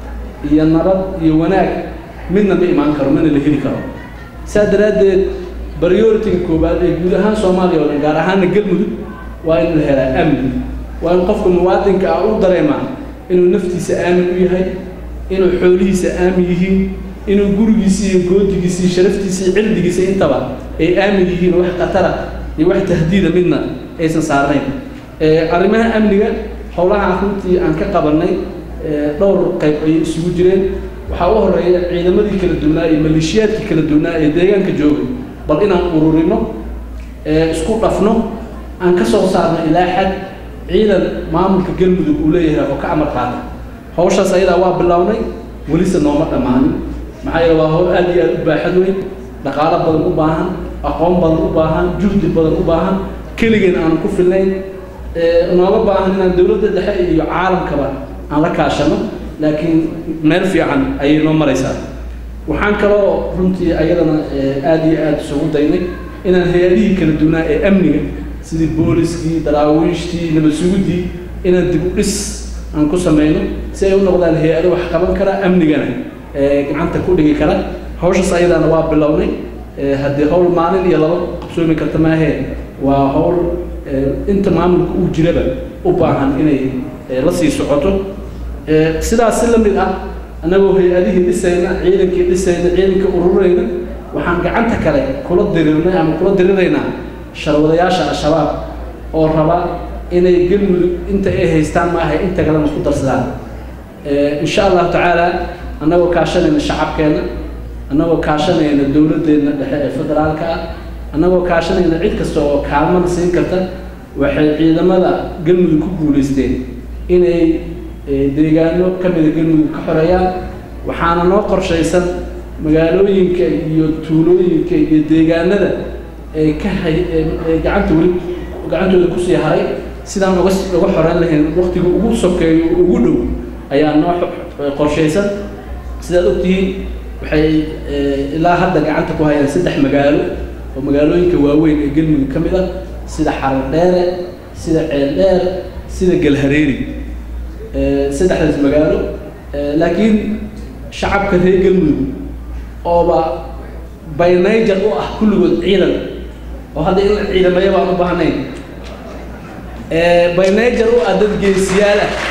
iyo nabad iyo wanaag midna ma imaan karo mana la heli karo saa daraaddeed priority koowaad ee guud ahaan soomaaliya oo dhan gaar ahaana galmudug waa in la helaa amni waa in qofka muwaadinka ah u dareemaa inuu naftiisa aamin u yahay inuu xoolihiisa aamin yihiin inuu gurigiisa iyo goodigiisa iyo sharaftiisa iyo cirdigiisa intaba ay aamin yihiin wax khatara iyo wax tahdiida midna aysan saarnayn Eh, arrimaha amniga howlaha runtii aan ka qabanay eh, dhowr qayb ayay isugu jireen waxaa u horeeya ciidamadii kala duwanaa iyo maleeshiyaadkii kala duwanaa ee deegaanka joogay bal inaan ururino ee isku dhafno aan ka soo saarno ilaa xad ciidan maamulka galmudug uu leeyahay oo ka amar qaata hawshaas ayadaa waa bilownay welise nooma dhammaanin maxaa yeele waa hawl aad iyo aad u baaxad weyn dhaqaalo badan u baahan aqoon badan u baahan juhdi badan u baahan keligeen aan ku filnayn ee nooga baahan inaan dowladda dhexe iyo caalamkaba aan la kaashano laakiin meel fiican ayay noo maraysaa waxaan kaloo runtii ayadana ee, aad iyo aad isugu daynay inaan hay-adihii kala duwanaa ee amniga sidii booliskii daraawiishtii nabad sugudii inaan dib u dhis aan ku sameyno si ay u noqdaan hay-ado wax qaban kara amnigana ee, gacanta ku dhigi kara hawshaas ayadaana waa bilownay ee, haddii hawl maalin iyo laba qabsoomi karta maahee waa hawl ee, inta maamulka uu jiraba u baahan inay ee, la sii socoto Ee, sidaas si la mid ah annagoo hay-adihii dhisayna ciidankii dhisayna ciidanka ururayna waxaan gacanta kale kula dirirnay ama kula diriraynaa sharwadayaasha al-shabaab oo raba inay galmudug inta ay haystaan maaha inta kalena ku darsadaan Ee, insha allahu tacaala annagoo kaashanayna shacabkeena annagoo kaashanayna dowladdeena dhexe ee federaalka ah annagoo kaashanayna cid kasta oo kaalmada siin karta waxay ciidamada galmudug ku guulaysteen inay ee, deegaano ka mida galmudug ka xoreeyaan waxaana noo qorshaysan magaalooyinka iyo tuulooyinka iyo deegaanada ee ka hay ee ee gacanta weli gacantooda kusii haray sidaan uga s- uga xoreyn lahayn waqtiga ugu sokeeyo ugu dhow ayaa noo xo- qorshaysan sidaad ogtihiin waxay ee, ilaa hadda gacanta ku hayaan saddex magaalo oo magaalooyinka waaweyn ee galmudug ka mid ah sida xaradheere sida ceeldheer sida galhareeri ee, saddexdaas magaalo ee, laakiin shacabka reer galmudug ooba by nature u ah kulligood ciidan oo hadda in la ciidamaya baan u baahnayn ee, by nature u ah dad geesiyaal ah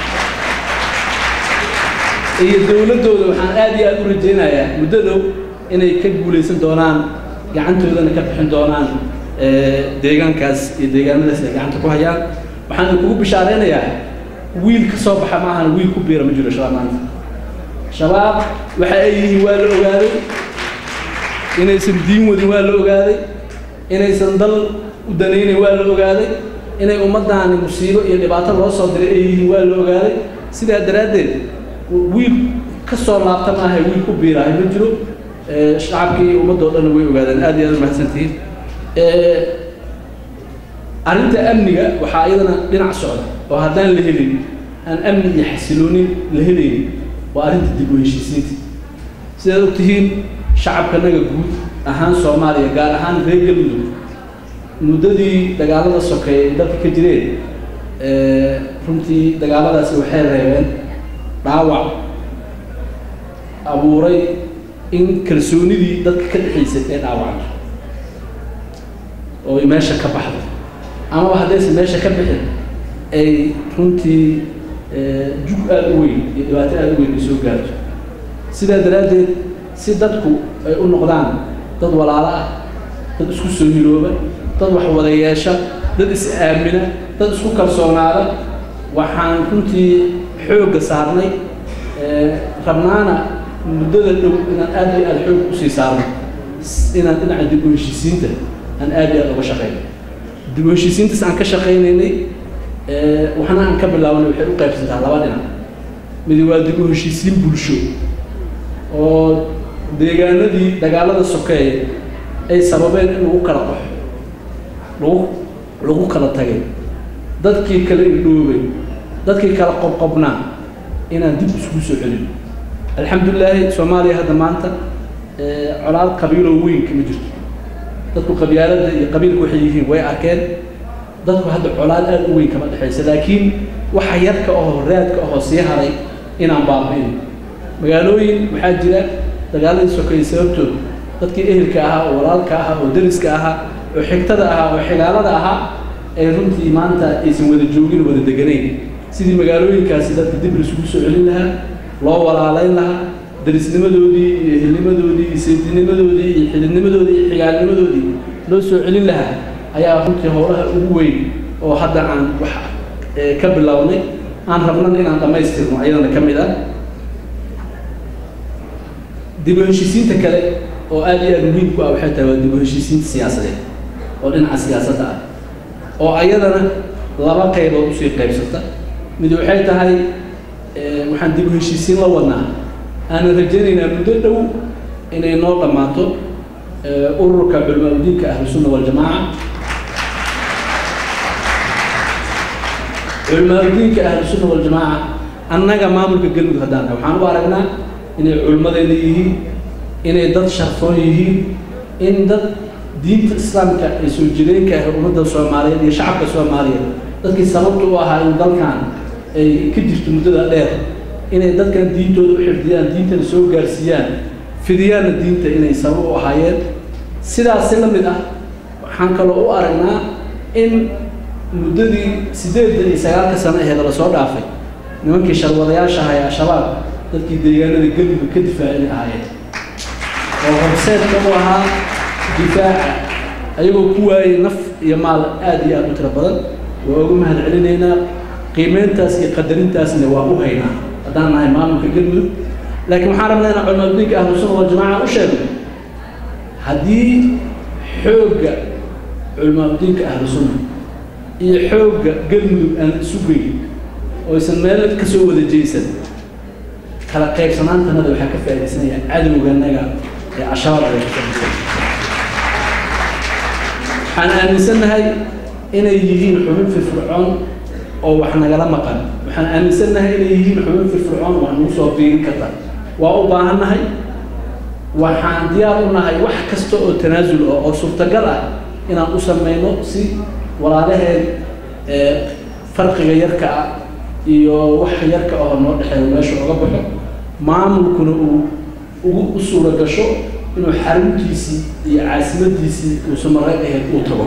iyo dowladdooda waxaan aad iyo aad u rajaynayaa muddo dhow inay ka guulaysan doonaan gacantoodana ka bixin doonaan ee, deegaankaas iyo deegaanadaas ay gacanta ku hayaan waxaan kugu bishaaraynayaa wiil ka soo baxa maahan wiil ku biira ma jiro shabaab maanta shabaab waxa ay yihiin waa la ogaaday inaysan diin wadin waa la ogaaday inaysan dal u danaynayn waa la ogaaday inay ummaddaani musiibo iyo dhibaato loo soo diray ay yihiin waa la ogaaday sidaa daraaddeed wiil ka soo laabta maaha wiil ku biirahay ma jiro ee, shacabkii iyo ummaddoo dhan way ogaadeen aad iyo aad umahadsantihiin Ee, arrinta amniga waxaa iyadana dhinac socda oo haddaan la helin aan amni iyo xasiloonin la helaynin waa arrinta dib u heshiisiinta sidaad ogtihiin shacabkanaga guud ahaan soomaaliya gaar ahaan reer galmudug muddadii dagaalada sokeeye ay dalka ka jireen ee, runtii dagaaladaasi waxay reebeen dhaawac abuuray in kalsoonidii dadka ka dhexaysay ee dhaawacdo oo ay meesha ka baxdo amaba haddaysan meesha ka bixin ay runtii ee, jug aada u weyn iyo dhibaato aada u weyn ay soo gaarto sidaa daraaddeed si dadku ay u noqdaan dad walaalo ah dad isku soo hirooba dad wax wada yeesha dad is aamina dad isku kalsoonaada waxaan runtii xoogga saarnay ee, rabnaana muddada dhow inaan aad iyo aada xoog usii saarno s- inaan dhinaca dib u heshiisiinta aan aad iyo aada uga shaqeyno dib u heshiisiintaas aan ka shaqaynaynay ee, waxna aan ka bilaabanay waxay u qaybsantaa laba dhinac midi waa dib u heshiisiin bulsho oo deegaanadii dagaalada sokeeye ay sababeen in lagu kala qaxo lagu lagu kala tagay dadkii kala idhoobay dadkii kala qobqobnaa inaan dib iskugu soo celin alxamdulilaahi soomaaliya hadda maanta ee, colaad qabiiloo weyn kama jirto dadku qabyaaladda iyo qabiilku waxay yihiin way arkeen dadku hadda colaad aad u weyn kama dhexaysa laakiin waxa yarka ahoo raadka ahoo sii haray inaan baabi'in magaalooyin waxaa jira dagaaladii sokeeyey sababtood dadkii ehelka ahaa oo walaalka ahaa oo deriska ahaa oo xigtada ahaa oo xigaalada ahaa ay runtii maanta aysan wada joogin wada deganayn sidii magaalooyinkaasi dadka dib laisugu soo celin lahaa loo walaalayn lahaa darisnimadoodii iyo ehelnimadoodii iyo sayidinimadoodii iyo xididnimadoodii iyo xigaalnimadoodii loo soo celin lahaa ayaa runtii howlaha ugu weyn oo hadda aan wax ka bilownay aan rabnan inaan dhammaystirno ayadana ka mid ah dib u heshiisiinta kale oo aad iyo aad muhiim ku ah waxay tahay waa dib u heshiisiinta siyaasadeed oo dhinaca siyaasadda ah oo ayadana laba qaybood usii qaybsata mid waxay tahay waxaan dib u heshiisiin la wadnaa aanan rajaynaynaa muddo dhow inay noo dhammaato ururka culamaa udiinka ahlusunna waljamaaca culamaa udiinka ahlusunna waljamaaca annaga maamulka galmudug haddaan nahay waxaan u aragnaa inay culimmadeena yihiin inay dad sharfoon yihiin in dad diinta islaamka ee soo jireenka ah ummadda soomaaliyeed iyo shacabka soomaaliyeed dadkii sababta u ahaa in dalkan ay ka jirto muddada dheer inay dadkan diintooda u xifdiyaan diintana soo gaarsiiyaan fidiyaanna diinta inay sabab u ahaayeen sidaasi la mid ah waxaan kaloo u aragnaa in muddadii siddeedda iyo sagaalka sano aheed lasoo dhaafay nimankii sharwadayaasha ahaa ee al-shabaab dadkii deegaanada galmudug ka difaacin ahaayeen oo horseedka u ahaa difaaca ayagoo ku waayay naf iyo maal aad iyo aad u tiro badan waa ugu mahad celinaynaa qiimeyntaas iyo qadarintaasna waa u haynaa haddaan nahay maamulka galmudug laakiin waxaan rabnaa inaan culimaadudiinka ahlusunna waljamaaca u sheegno haddii xoogga culimaadudiinka ahlusunna iyo xoogga galmudug aan isu geyn oo aysan meel ka soo wada jeysan kala qaybsanaantanada waxaa ka faaidaysanaya cadowganaga ee al-shabaab ay ka faaidaysan waxaan aaminsannahay inay yihiin xubin firfircoon oo wax nagala maqan waxaan aaminsannahay inay yihiin xubin firfircoon wax nagu soo biirin karta waa u baahannahay waxaan diyaar u nahay wax kasta oo tanaasul ah oo suurtagal ah inaan u samayno si walaalaheen farqiga yarka ah iyo wax yarka oo noo dhexeeyo meesha oga baxo maamulkuna uu ugu u suura gasho inuu xaruntiisii iyo caasimadiisii uusan maray ahayd uu tago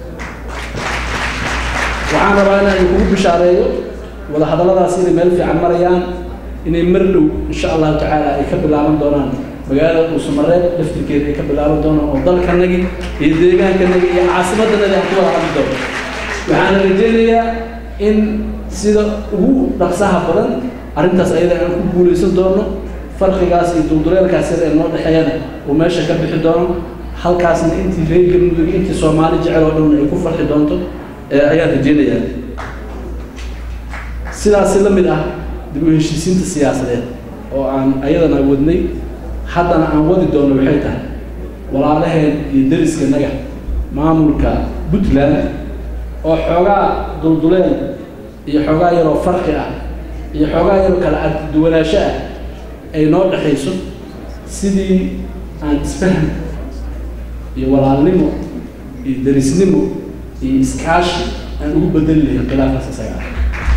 waxaan rabaa inaan kugu bishaareeyo wadahadalladaas inay meel fiican marayaan inay mar dhow insha allahu tacaala ay ka bilaaban doonaan magaalada dhuusamareeb laftirkeeda ay ka bilaaban doonaan oo dalkanagi iyo deegaankanagi iyo caasimadanadi aan ku wada hadli doono waxaana rajaynayaa in sida ugu dhaqsaha badan arrintaas ayada aan ku guulaysan doono farqigaas iyo dulduleelkaas yar ee noo dhexeeyana uu meesha ka bixi doono halkaasna intii reer galmudug intii soomaali jecel oo dhan ay ku farxi doonto ayaan rajaynayaa sidaasi la mid ah dib u heshiisiinta siyaasadeed oo aan ayadana wadnay haddana aan wadi doono waxay tahay walaalaheen iyo deriskanaga maamulka puntland oo xoogaa dulduleel iyo xoogaa yaroo farqi ah iyo xoogaa yaroo kala arkiduwanaansho ah ay noo dhexayso sidii aan isfahm iyo walaalnimo iyo derisnimo iyo iskaashi aan ugu bedeli lahayn khilaafkaas isaga ah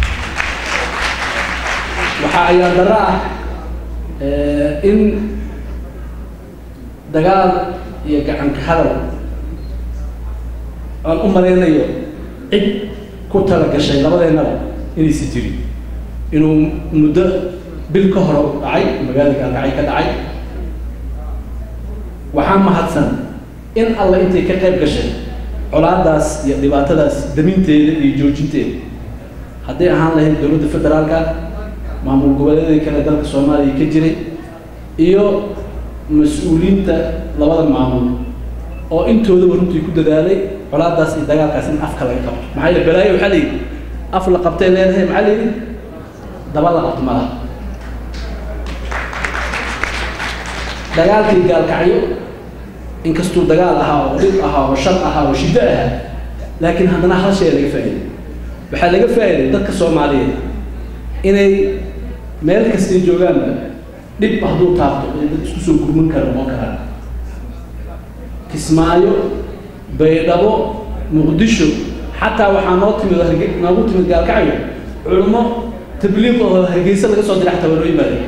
waxaa ayaa daro ah in dagaal iyo gacanka hadal aan u malaynayo cid ku tala gashay labadeennaba inaysi jirin inuu muddo bil ka hore dhacay magaalada gaalkacay ka dhacay waxaa mahadsan in alla intay ka qayb gashay colaadaas iyo dhibaatadaas daminteeda iyo joojinteeda hadday ahaan lahayd dowladda federaalka maamul goboleedii kale dalka soomaaliya ka jiray iyo mas-uuliyiinta labada maamul oo intoodaba runtii ku dadaalay colaadaas iyo dagaalkaas in afka laga qabto maxaa yeele balaayo waxaa layidhi af la qabtay leedahay maxaa layidhi daba la qabto malaha dagaalkii gaalkacyo inkastuu dagaal ahaa oo dhib ahaa oo shar ahaa oo shiddo ahaa laakiin haddana hal shay laga faa'iiday waxaa laga faa'iiday dadka soomaaliyeed inay meel kastay joogaanba dhib hadduu taabto ay dad isku soo gurman kara noqon karaan kismaayo baydhabo muqdisho xataa waxaa noo timid harge- noogu timid gaalkacyo culummo tabliiq oo hargeysa laga soo diray xataa waa noo yimaadeen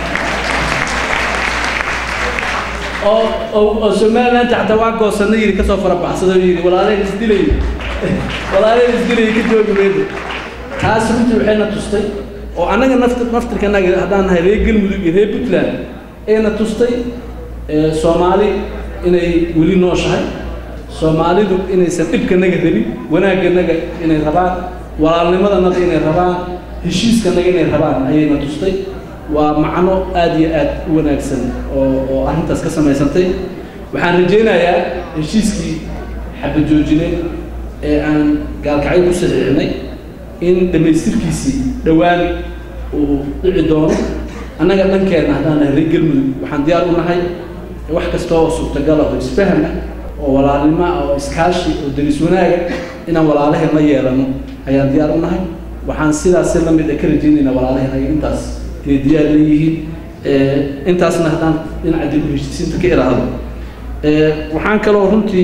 oo oo oo somaliland xataa waa goosanna yidhi kasoo farabaxsado yidhi walaaleen isdilay walaaleen isdilay ka joogi maydo taas runtii waxayna tustay oo annaga nafti naftirkanaga haddaan nahay reer galmudug iyo reer puntland ayna tustay ee, soomaali inay weli nooshahay soomaalidu inaysan dhibkanaga rabin wanaagganaga inay rabaan walaalnimadanaga inay rabaan heshiiskanaga inay rabaan ayayna tustay waa macno aad iyo aad u wanaagsan oo oo arrintaas ka samaysantay waxaan rajaynayaa heshiiskii xabadjoojineed ee aan gaalkacyo ku saxiixnay in dhammaystirkiisii dhowaan uu dhici doono annaga dhankeenna haddaan nahay reer galmudug waxaan diyaar u nahay wax kasta oo suurtagal ah oo isfaham ah oo walaalnimo ah oo iskaashi oo deris wanaaga inaan walaalaheen la yeelano ayaan diyaar u nahay waxaan sidaas si la mid ah ka rajaynaynaa walaalaheen ay intaas inay diyaar leeyihiin Eh, intaasna haddaan dhinaca dib u heshiisiinta ka iraahdo Eh, waxaan kaloo runtii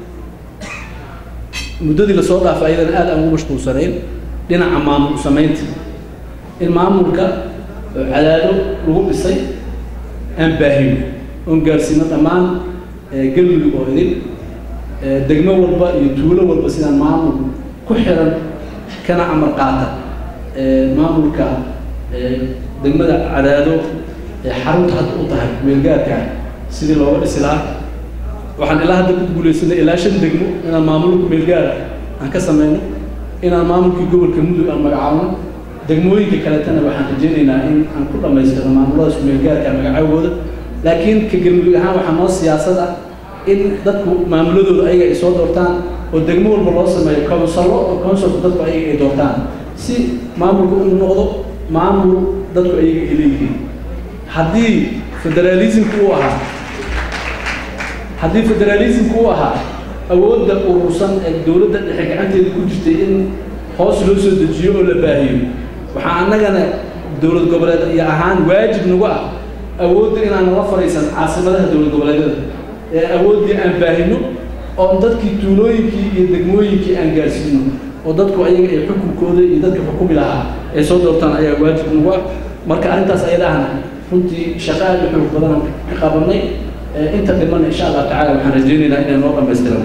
muddadii lasoo dhaafay ayadana aad aan ugu mashquulsanayn dhinaca maamul samaynta in maamulka oo cadaado lagu dhisay aan baahino oon gaarsiino dhammaan eh, galmudug oo idin Eh, degmo walba iyo tuulo walba sidaan maamul ku xiran kana amar qaata Eh, maamulka eh, degmada cadaado ee xarunta hadda u tahay meelgaarka sidii looga dhisi lahaa waxaan ilaa hadda ku guulaysanay ilaa shan degmo inaan maamulka meelgaara aan ka sameyno inaan maamulkii gobolka mudug aan magacaabno degmooyinka kaletana waxaan rajaynaynaa in aan ku dhammaystirno maamuladaas meelgaarka magacaabooda laakiin ka galmudug ahaan waxaa noo siyaasad ah in dadku maamuladooda ayaga ay soo doortaan oo degmo walba loo sameeyo konsallo oo konsolku dadku ayaga ay doortaan si maamulku uu noqdo maamul dadku ayaga ay leeyihiin haddii federalismku uu ahaa haddii federalismku uu ahaa awoodda urursan ee dowladda dhexe gacanteeda ku jirtay in hoos loo soo dejiyo oo la baahiyo waxaa annagana dowlad goboleed iyo ahaan waajib nagu ah awoodda inaan nala fadhiisan caasimadaha dowlad goboleedyada ee awooddii aan baahino oo dadkii tuulooyinkii iyo degmooyinkii aan gaarsiino oo dadku ayaga ay xukunkooda iyo dadka xukumi lahaa ay soo doortaan ayaa waajib nagu ah marka arrintaas ayada ahna runtii shaqo aad u xoog badan ka qabanay Eh, inta dhiman insha allah tacaala waxaan rajaynaynaa inay noo dhammaystiran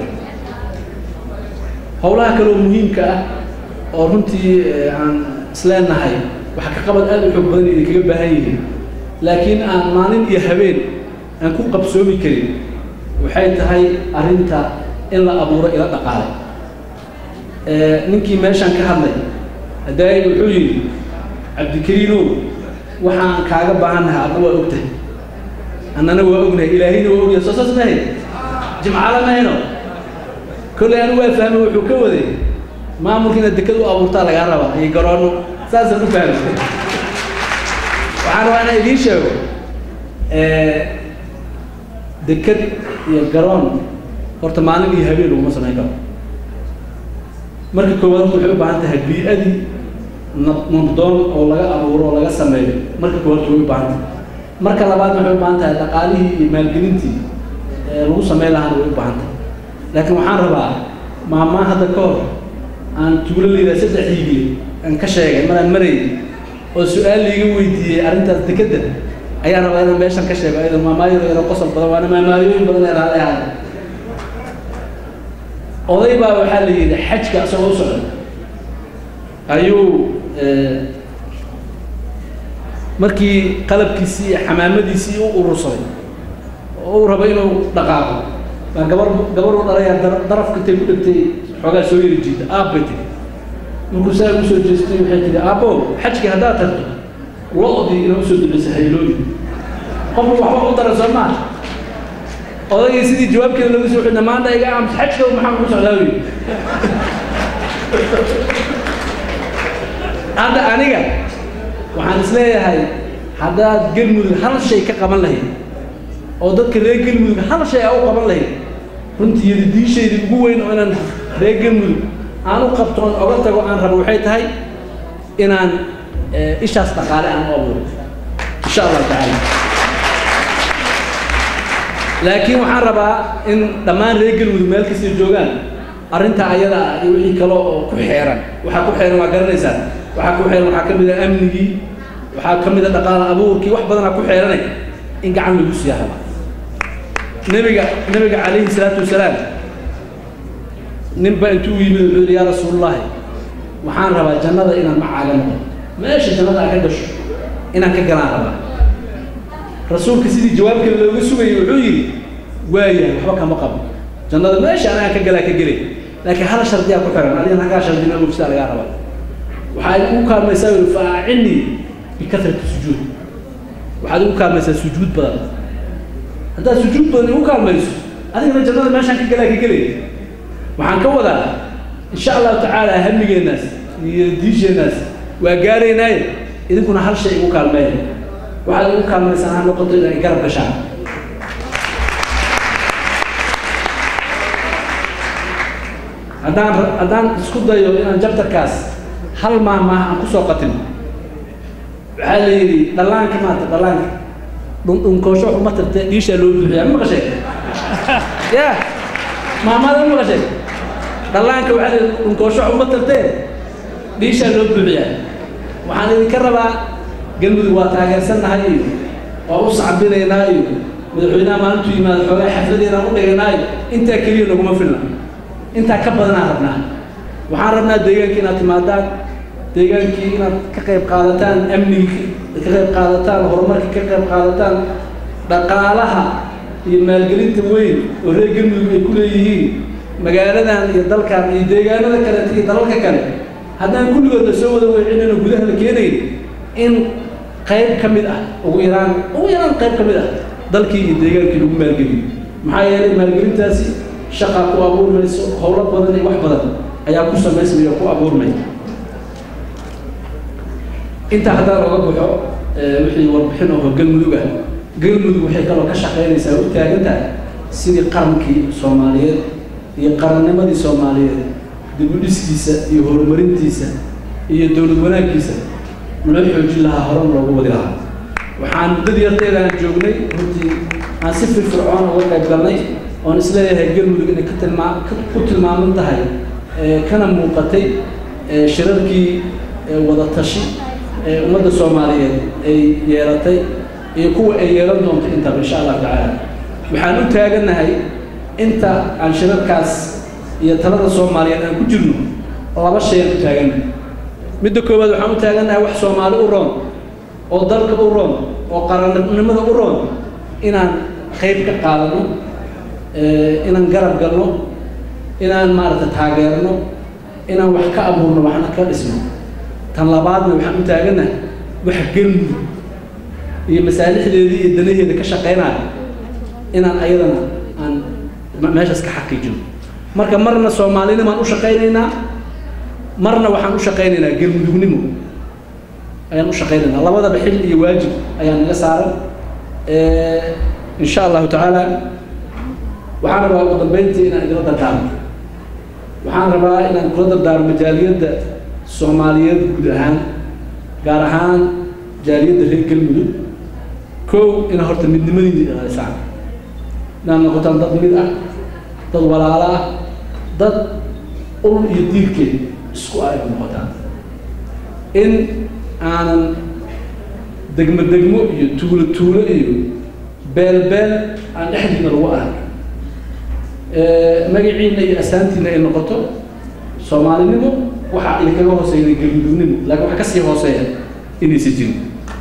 howlaha kaleoo muhiimka ah oo runtii eh, aan isleenahay wax ka qabad aad u xoog badan idin kaga baahan yihiin laakiin aan maalin iyo habeen aan ku qabsoomi karin waxay tahay arrinta in la abuuro ila dhaqaale Eh, ninkii meeshaan ka hadlay hadaay wuxuu yidhi cabdikariinow waxaan kaaga baahannahay adna waa ogtahay annana waa ognahay ilaahayna waa ogyahay soo saas mahay jimcala mahayno kolley anu waa fahmay wuxuu ka waday maamulka inaad deked u abuurtaa lagaa rabaa iyo garoonno saasaan u fahmay waxaan rabaa inaan idiin sheego eh, deked iyo garoon horta maalin iyo habeen laguma samayn karo marka koowaad horta waxay u baahan tahay bii-adii nab- nabdoon oo laga abuuro oo laga sameeyo marka koowaad way u baahan tahay marka labaad waxay u baahan tahay dhaqaalihii iyo maalgelintii ee lagu sameyn lahaana way u baahan tahay laakiin waxaan rabaa maamaa hadda ka hor aan tuulo liidaa saddex hiigli aan ka sheegay maraan marayay oo su-aal liiga weydiiyey arrintaas dekedda ayaan rabaa inaan meeshan ka sheego ayadoo maamaayado yaro qosol badan waana maamaayooyin badan ee raali ahaada oday baa waxaa la yidhi xajka isagoo u socda ayuu eh, markii qalabkiisii iyo xamaamadiisii u urursaday oo uu rabo inuu dhaqaaqo baa gabar gabar u dhalayaa dar- darafka intay ku dhegtay xoogaa soo yari jiida aab bay tiri markuu saa ugu soo jeestay waxay tihi aabbo xajkii haddaad tagto lo-dii inaa usoo duceysa haylooyi qofku waxba u dara soo maa odaygii sidii jawaabkeeda lagu soo xidna maanta iga aamus xajka maxaa ku socdaa wi hadda aniga waxaan isleeyahay haddaad galmudug hal shay ka qaban lahayd oo dadka reer galmudug hal shay aa u qaban lahayd runtii yadidiishayda ugu weyn oo inaan reer galmudug aan u qabtoon oga tago aan rabo waxay tahay inaan eh, ishaas dhaqaale aan u abuuro insha allahu tacaala laakiin waxaan rabaa in dhammaan reer galmudug meel kastay joogaan arrinta ayada ah iyo wixii kale oo ku xeeran waxaa ku xeeran waa garanaysaa waxaa ku xeeran waxaa ka mid ah amnigii waxaa ka mid ah dhaqaale abuurkii wax badanaa ku xeeranay in gacan lagu siiya rabaa nebiga nebiga calayhi salaatu wasalaam ninba intuu u yimid wuxuu yidhi yaa rasuulullaahi waxaan rabaa jannada inaan macaaga noqo meesha jannada aan ka gasho inaan ka galaan rabaa rasuulka sidii jawaabkeeda looga sugayay wuxuu yidhi waayahay waxba kama qabo jannada meesha anagaan ka galaa ka gelay laakiin hal shardiyaa ku xiran adigana hagaa shardina ogsidaa lagaa rabaa waxaa igu kaalmaysaa yidhi faacinii bikatrati sujuud waxaad igu kaalmaysaa sujuud badan haddaad sujuud badan igu kaalmayso adigana jannada meeshaan ka galaa ka gelay waxaan ka wadaa insha allahu tacaala hamigeenaas iyo diisheenaas waa gaaraynaaye idinkuna hal shay igu kaalmeeya waxaad igu kaalmaysaan ha noqoto inay garab gashaan haddaan haddaan isku dayo inaan jabtarkaas hal maah maah aan kusoo qatin waxaa la yidhi dhallaanka maata dhallaanka dhundhunkoosho uma tirte dhiishaa loo buuxiyaa ma maqashay ya maamaada ma maqashay dhallaanka waxaa la yidhi dhunkoosho uma tirtee dhiishaa loo buuxiyaa waxaan idinka rabaa galmudug waa taageersannahay iyo waa u sacbinaynaa iyo madaxweynaha maalintuu yimaado xoogaa xafladeedaan u dhigaynaa iyo intaa keliya naguma filna intaa ka badanaan rabnaa waxaan rabnaa deegaankii inaad timaadaan deegaankii inaad ka qayb qaadataan amnigii ka qayb qaadataan horumarkii ka qayb qaadataan dhaqaalaha iyo maalgelinta weyn oo reer galmudug ay ku leeyihiin magaaladan iyo dalkan iyo deegaanada kaleeta iyo dalalka kale haddaan kulligood la soo wada weecinayno gudaha la keenayn in qayb ka mid ah ugu yaraan ugu yaraan qayb ka mid ah dalkii iyo deegaankii lagu maalgeliyo maxaa yeelay maalgelintaasi shaqaa ku abuurmayso howlo badan iyo wax badan ayaa ku samaysmaya ku abuurmaya intaa haddaan oga baxo wixii warbixin oo galmudug ah galmudug waxay kaloo ka shaqaynaysaa u taagan tahay sidii qarankii soomaaliyeed iyo qarannimadii soomaaliyeed dib u dhiskiisa iyo horumarintiisa iyo dowlad wanaaggiisa loo xoojin lahaa horan loogu wadi lahaa waxaan muddadii yarteeda aan joognay runtii aan si firfircoon uga qayb galnay oon isleeyahay galmudug inay ka tilmaa ku tilmaaman tahay kana muuqatay shirarkii wada tashi ee ummadda soomaaliyeed ay yeelatay iyo kuwa ay yeelan doonto intaba insha allahu tacaala waxaan u taagannahay inta aan shirarkaas iyo talada soomaaliyeed aan ku jirno laba shay aan u taagannahay midda koowaad waxaan u taagannahay wax soomaali u roon oo dalka u roon oo qarannimada u roon inaan qayb ka qaadano inaan garab galno inaan maaragta taageerno inaan wax ka abuurno waxna ka dhisno tan labaadna waxaan u taagannahay wax galmudug iyo masaalixdeedii iyo danaheeda ka shaqaynaya inaan ayadana aan meeshaas ka xaqiijino marka marna soomaalinimaan u shaqaynaynaa marna waxaan u shaqaynaynaa galmudugnimo ayaan u shaqaynaynaa labadaba xil iyo waajib ayaa naga saaran insha allahu tacaala waxaan rabaa ugu dambeyntii inaan idila dardaarmo waxaan rabaa inaan kula dardaarmo jaaliyadda soomaaliyeed guud ahaan gaar ahaan jaaliyadda reer galmudug kow ina horta midnimadiina ilaalisaan inaad noqotaan dad mid ah dad walaalo ah dad ul iyo diirkeed isku ah inaad noqotaan in aanan degmo degmo iyo tuulo tuulo iyo beel beel aan dhexdiina lagu arag magaciina iyo asaantiina ay noqoto soomaalinimo waxaa idinkaga hooseeya galmudugnimo laakiin waxa kasii hooseeya inaysan jirin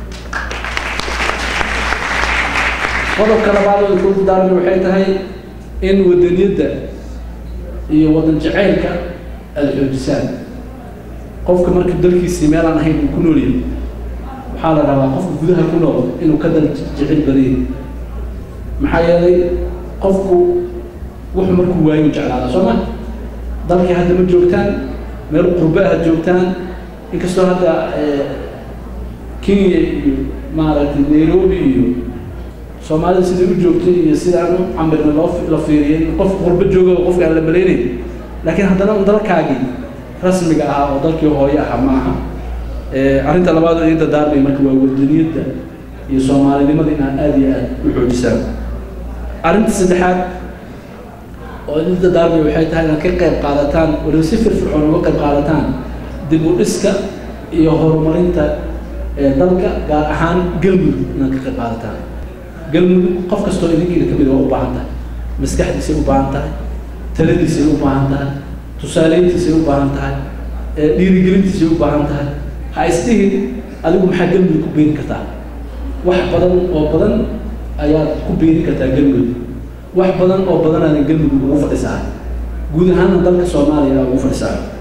qodobka labaad oo idinku daarmi waxay tahay in wadaniyadda iyo wadan jaceylka aada xoojisaan qofka marka dalkiisii meelaan ahayn uu ku nool yahay waxaa la rabaa qofka gudaha ku nool inuu ka dal jecel badiyay maxaa yeelay qofku wuxuu markuu waayo jeclaada soo ma dalkii hadda ma joogtaan meel qurbe aad joogtaan inkastoo hadda kenya iyo maaragtay nairobi iyo soomaalida sidai u joogtay iyo sidaan u camirna loo la fiiriyay qof qurbe jooga oo qofka aan la malaynayn laakiin haddana un dalkaagii rasmiga ahaa oo dalkii hooye ahaa ma aha arrinta labaad oo idinta daarmay marka waa wadaniyadda iyo soomaalinimada inaad aada iyo aada u xoojisaan arrinta saddexaad oo idinta daarmay waxay tahay inaad ka qayb qaadataan waliba si firfircoon uga qayb qaadataan dib u dhiska iyo horumarinta ee dalka gaar ahaan galmudug inaad ka qayb qaadataan galmudug qof kastoo idinkiina ka mid waa u baahan tahay maskaxdiisay u baahan tahay taladiisay u baahan tahay tusaaleyntiisay u baahan tahay ee dhiirigelintiisay u baahan tahay ha isdhihin adigu maxaa galmudug ku beeri kartaa wax badan oo badan ayaad ku beeri kartaa galmudug wax badan oo badan aadan galmudug ugu fadhisaa guud ahaanna dalka soomaaliya ugu fadhisaa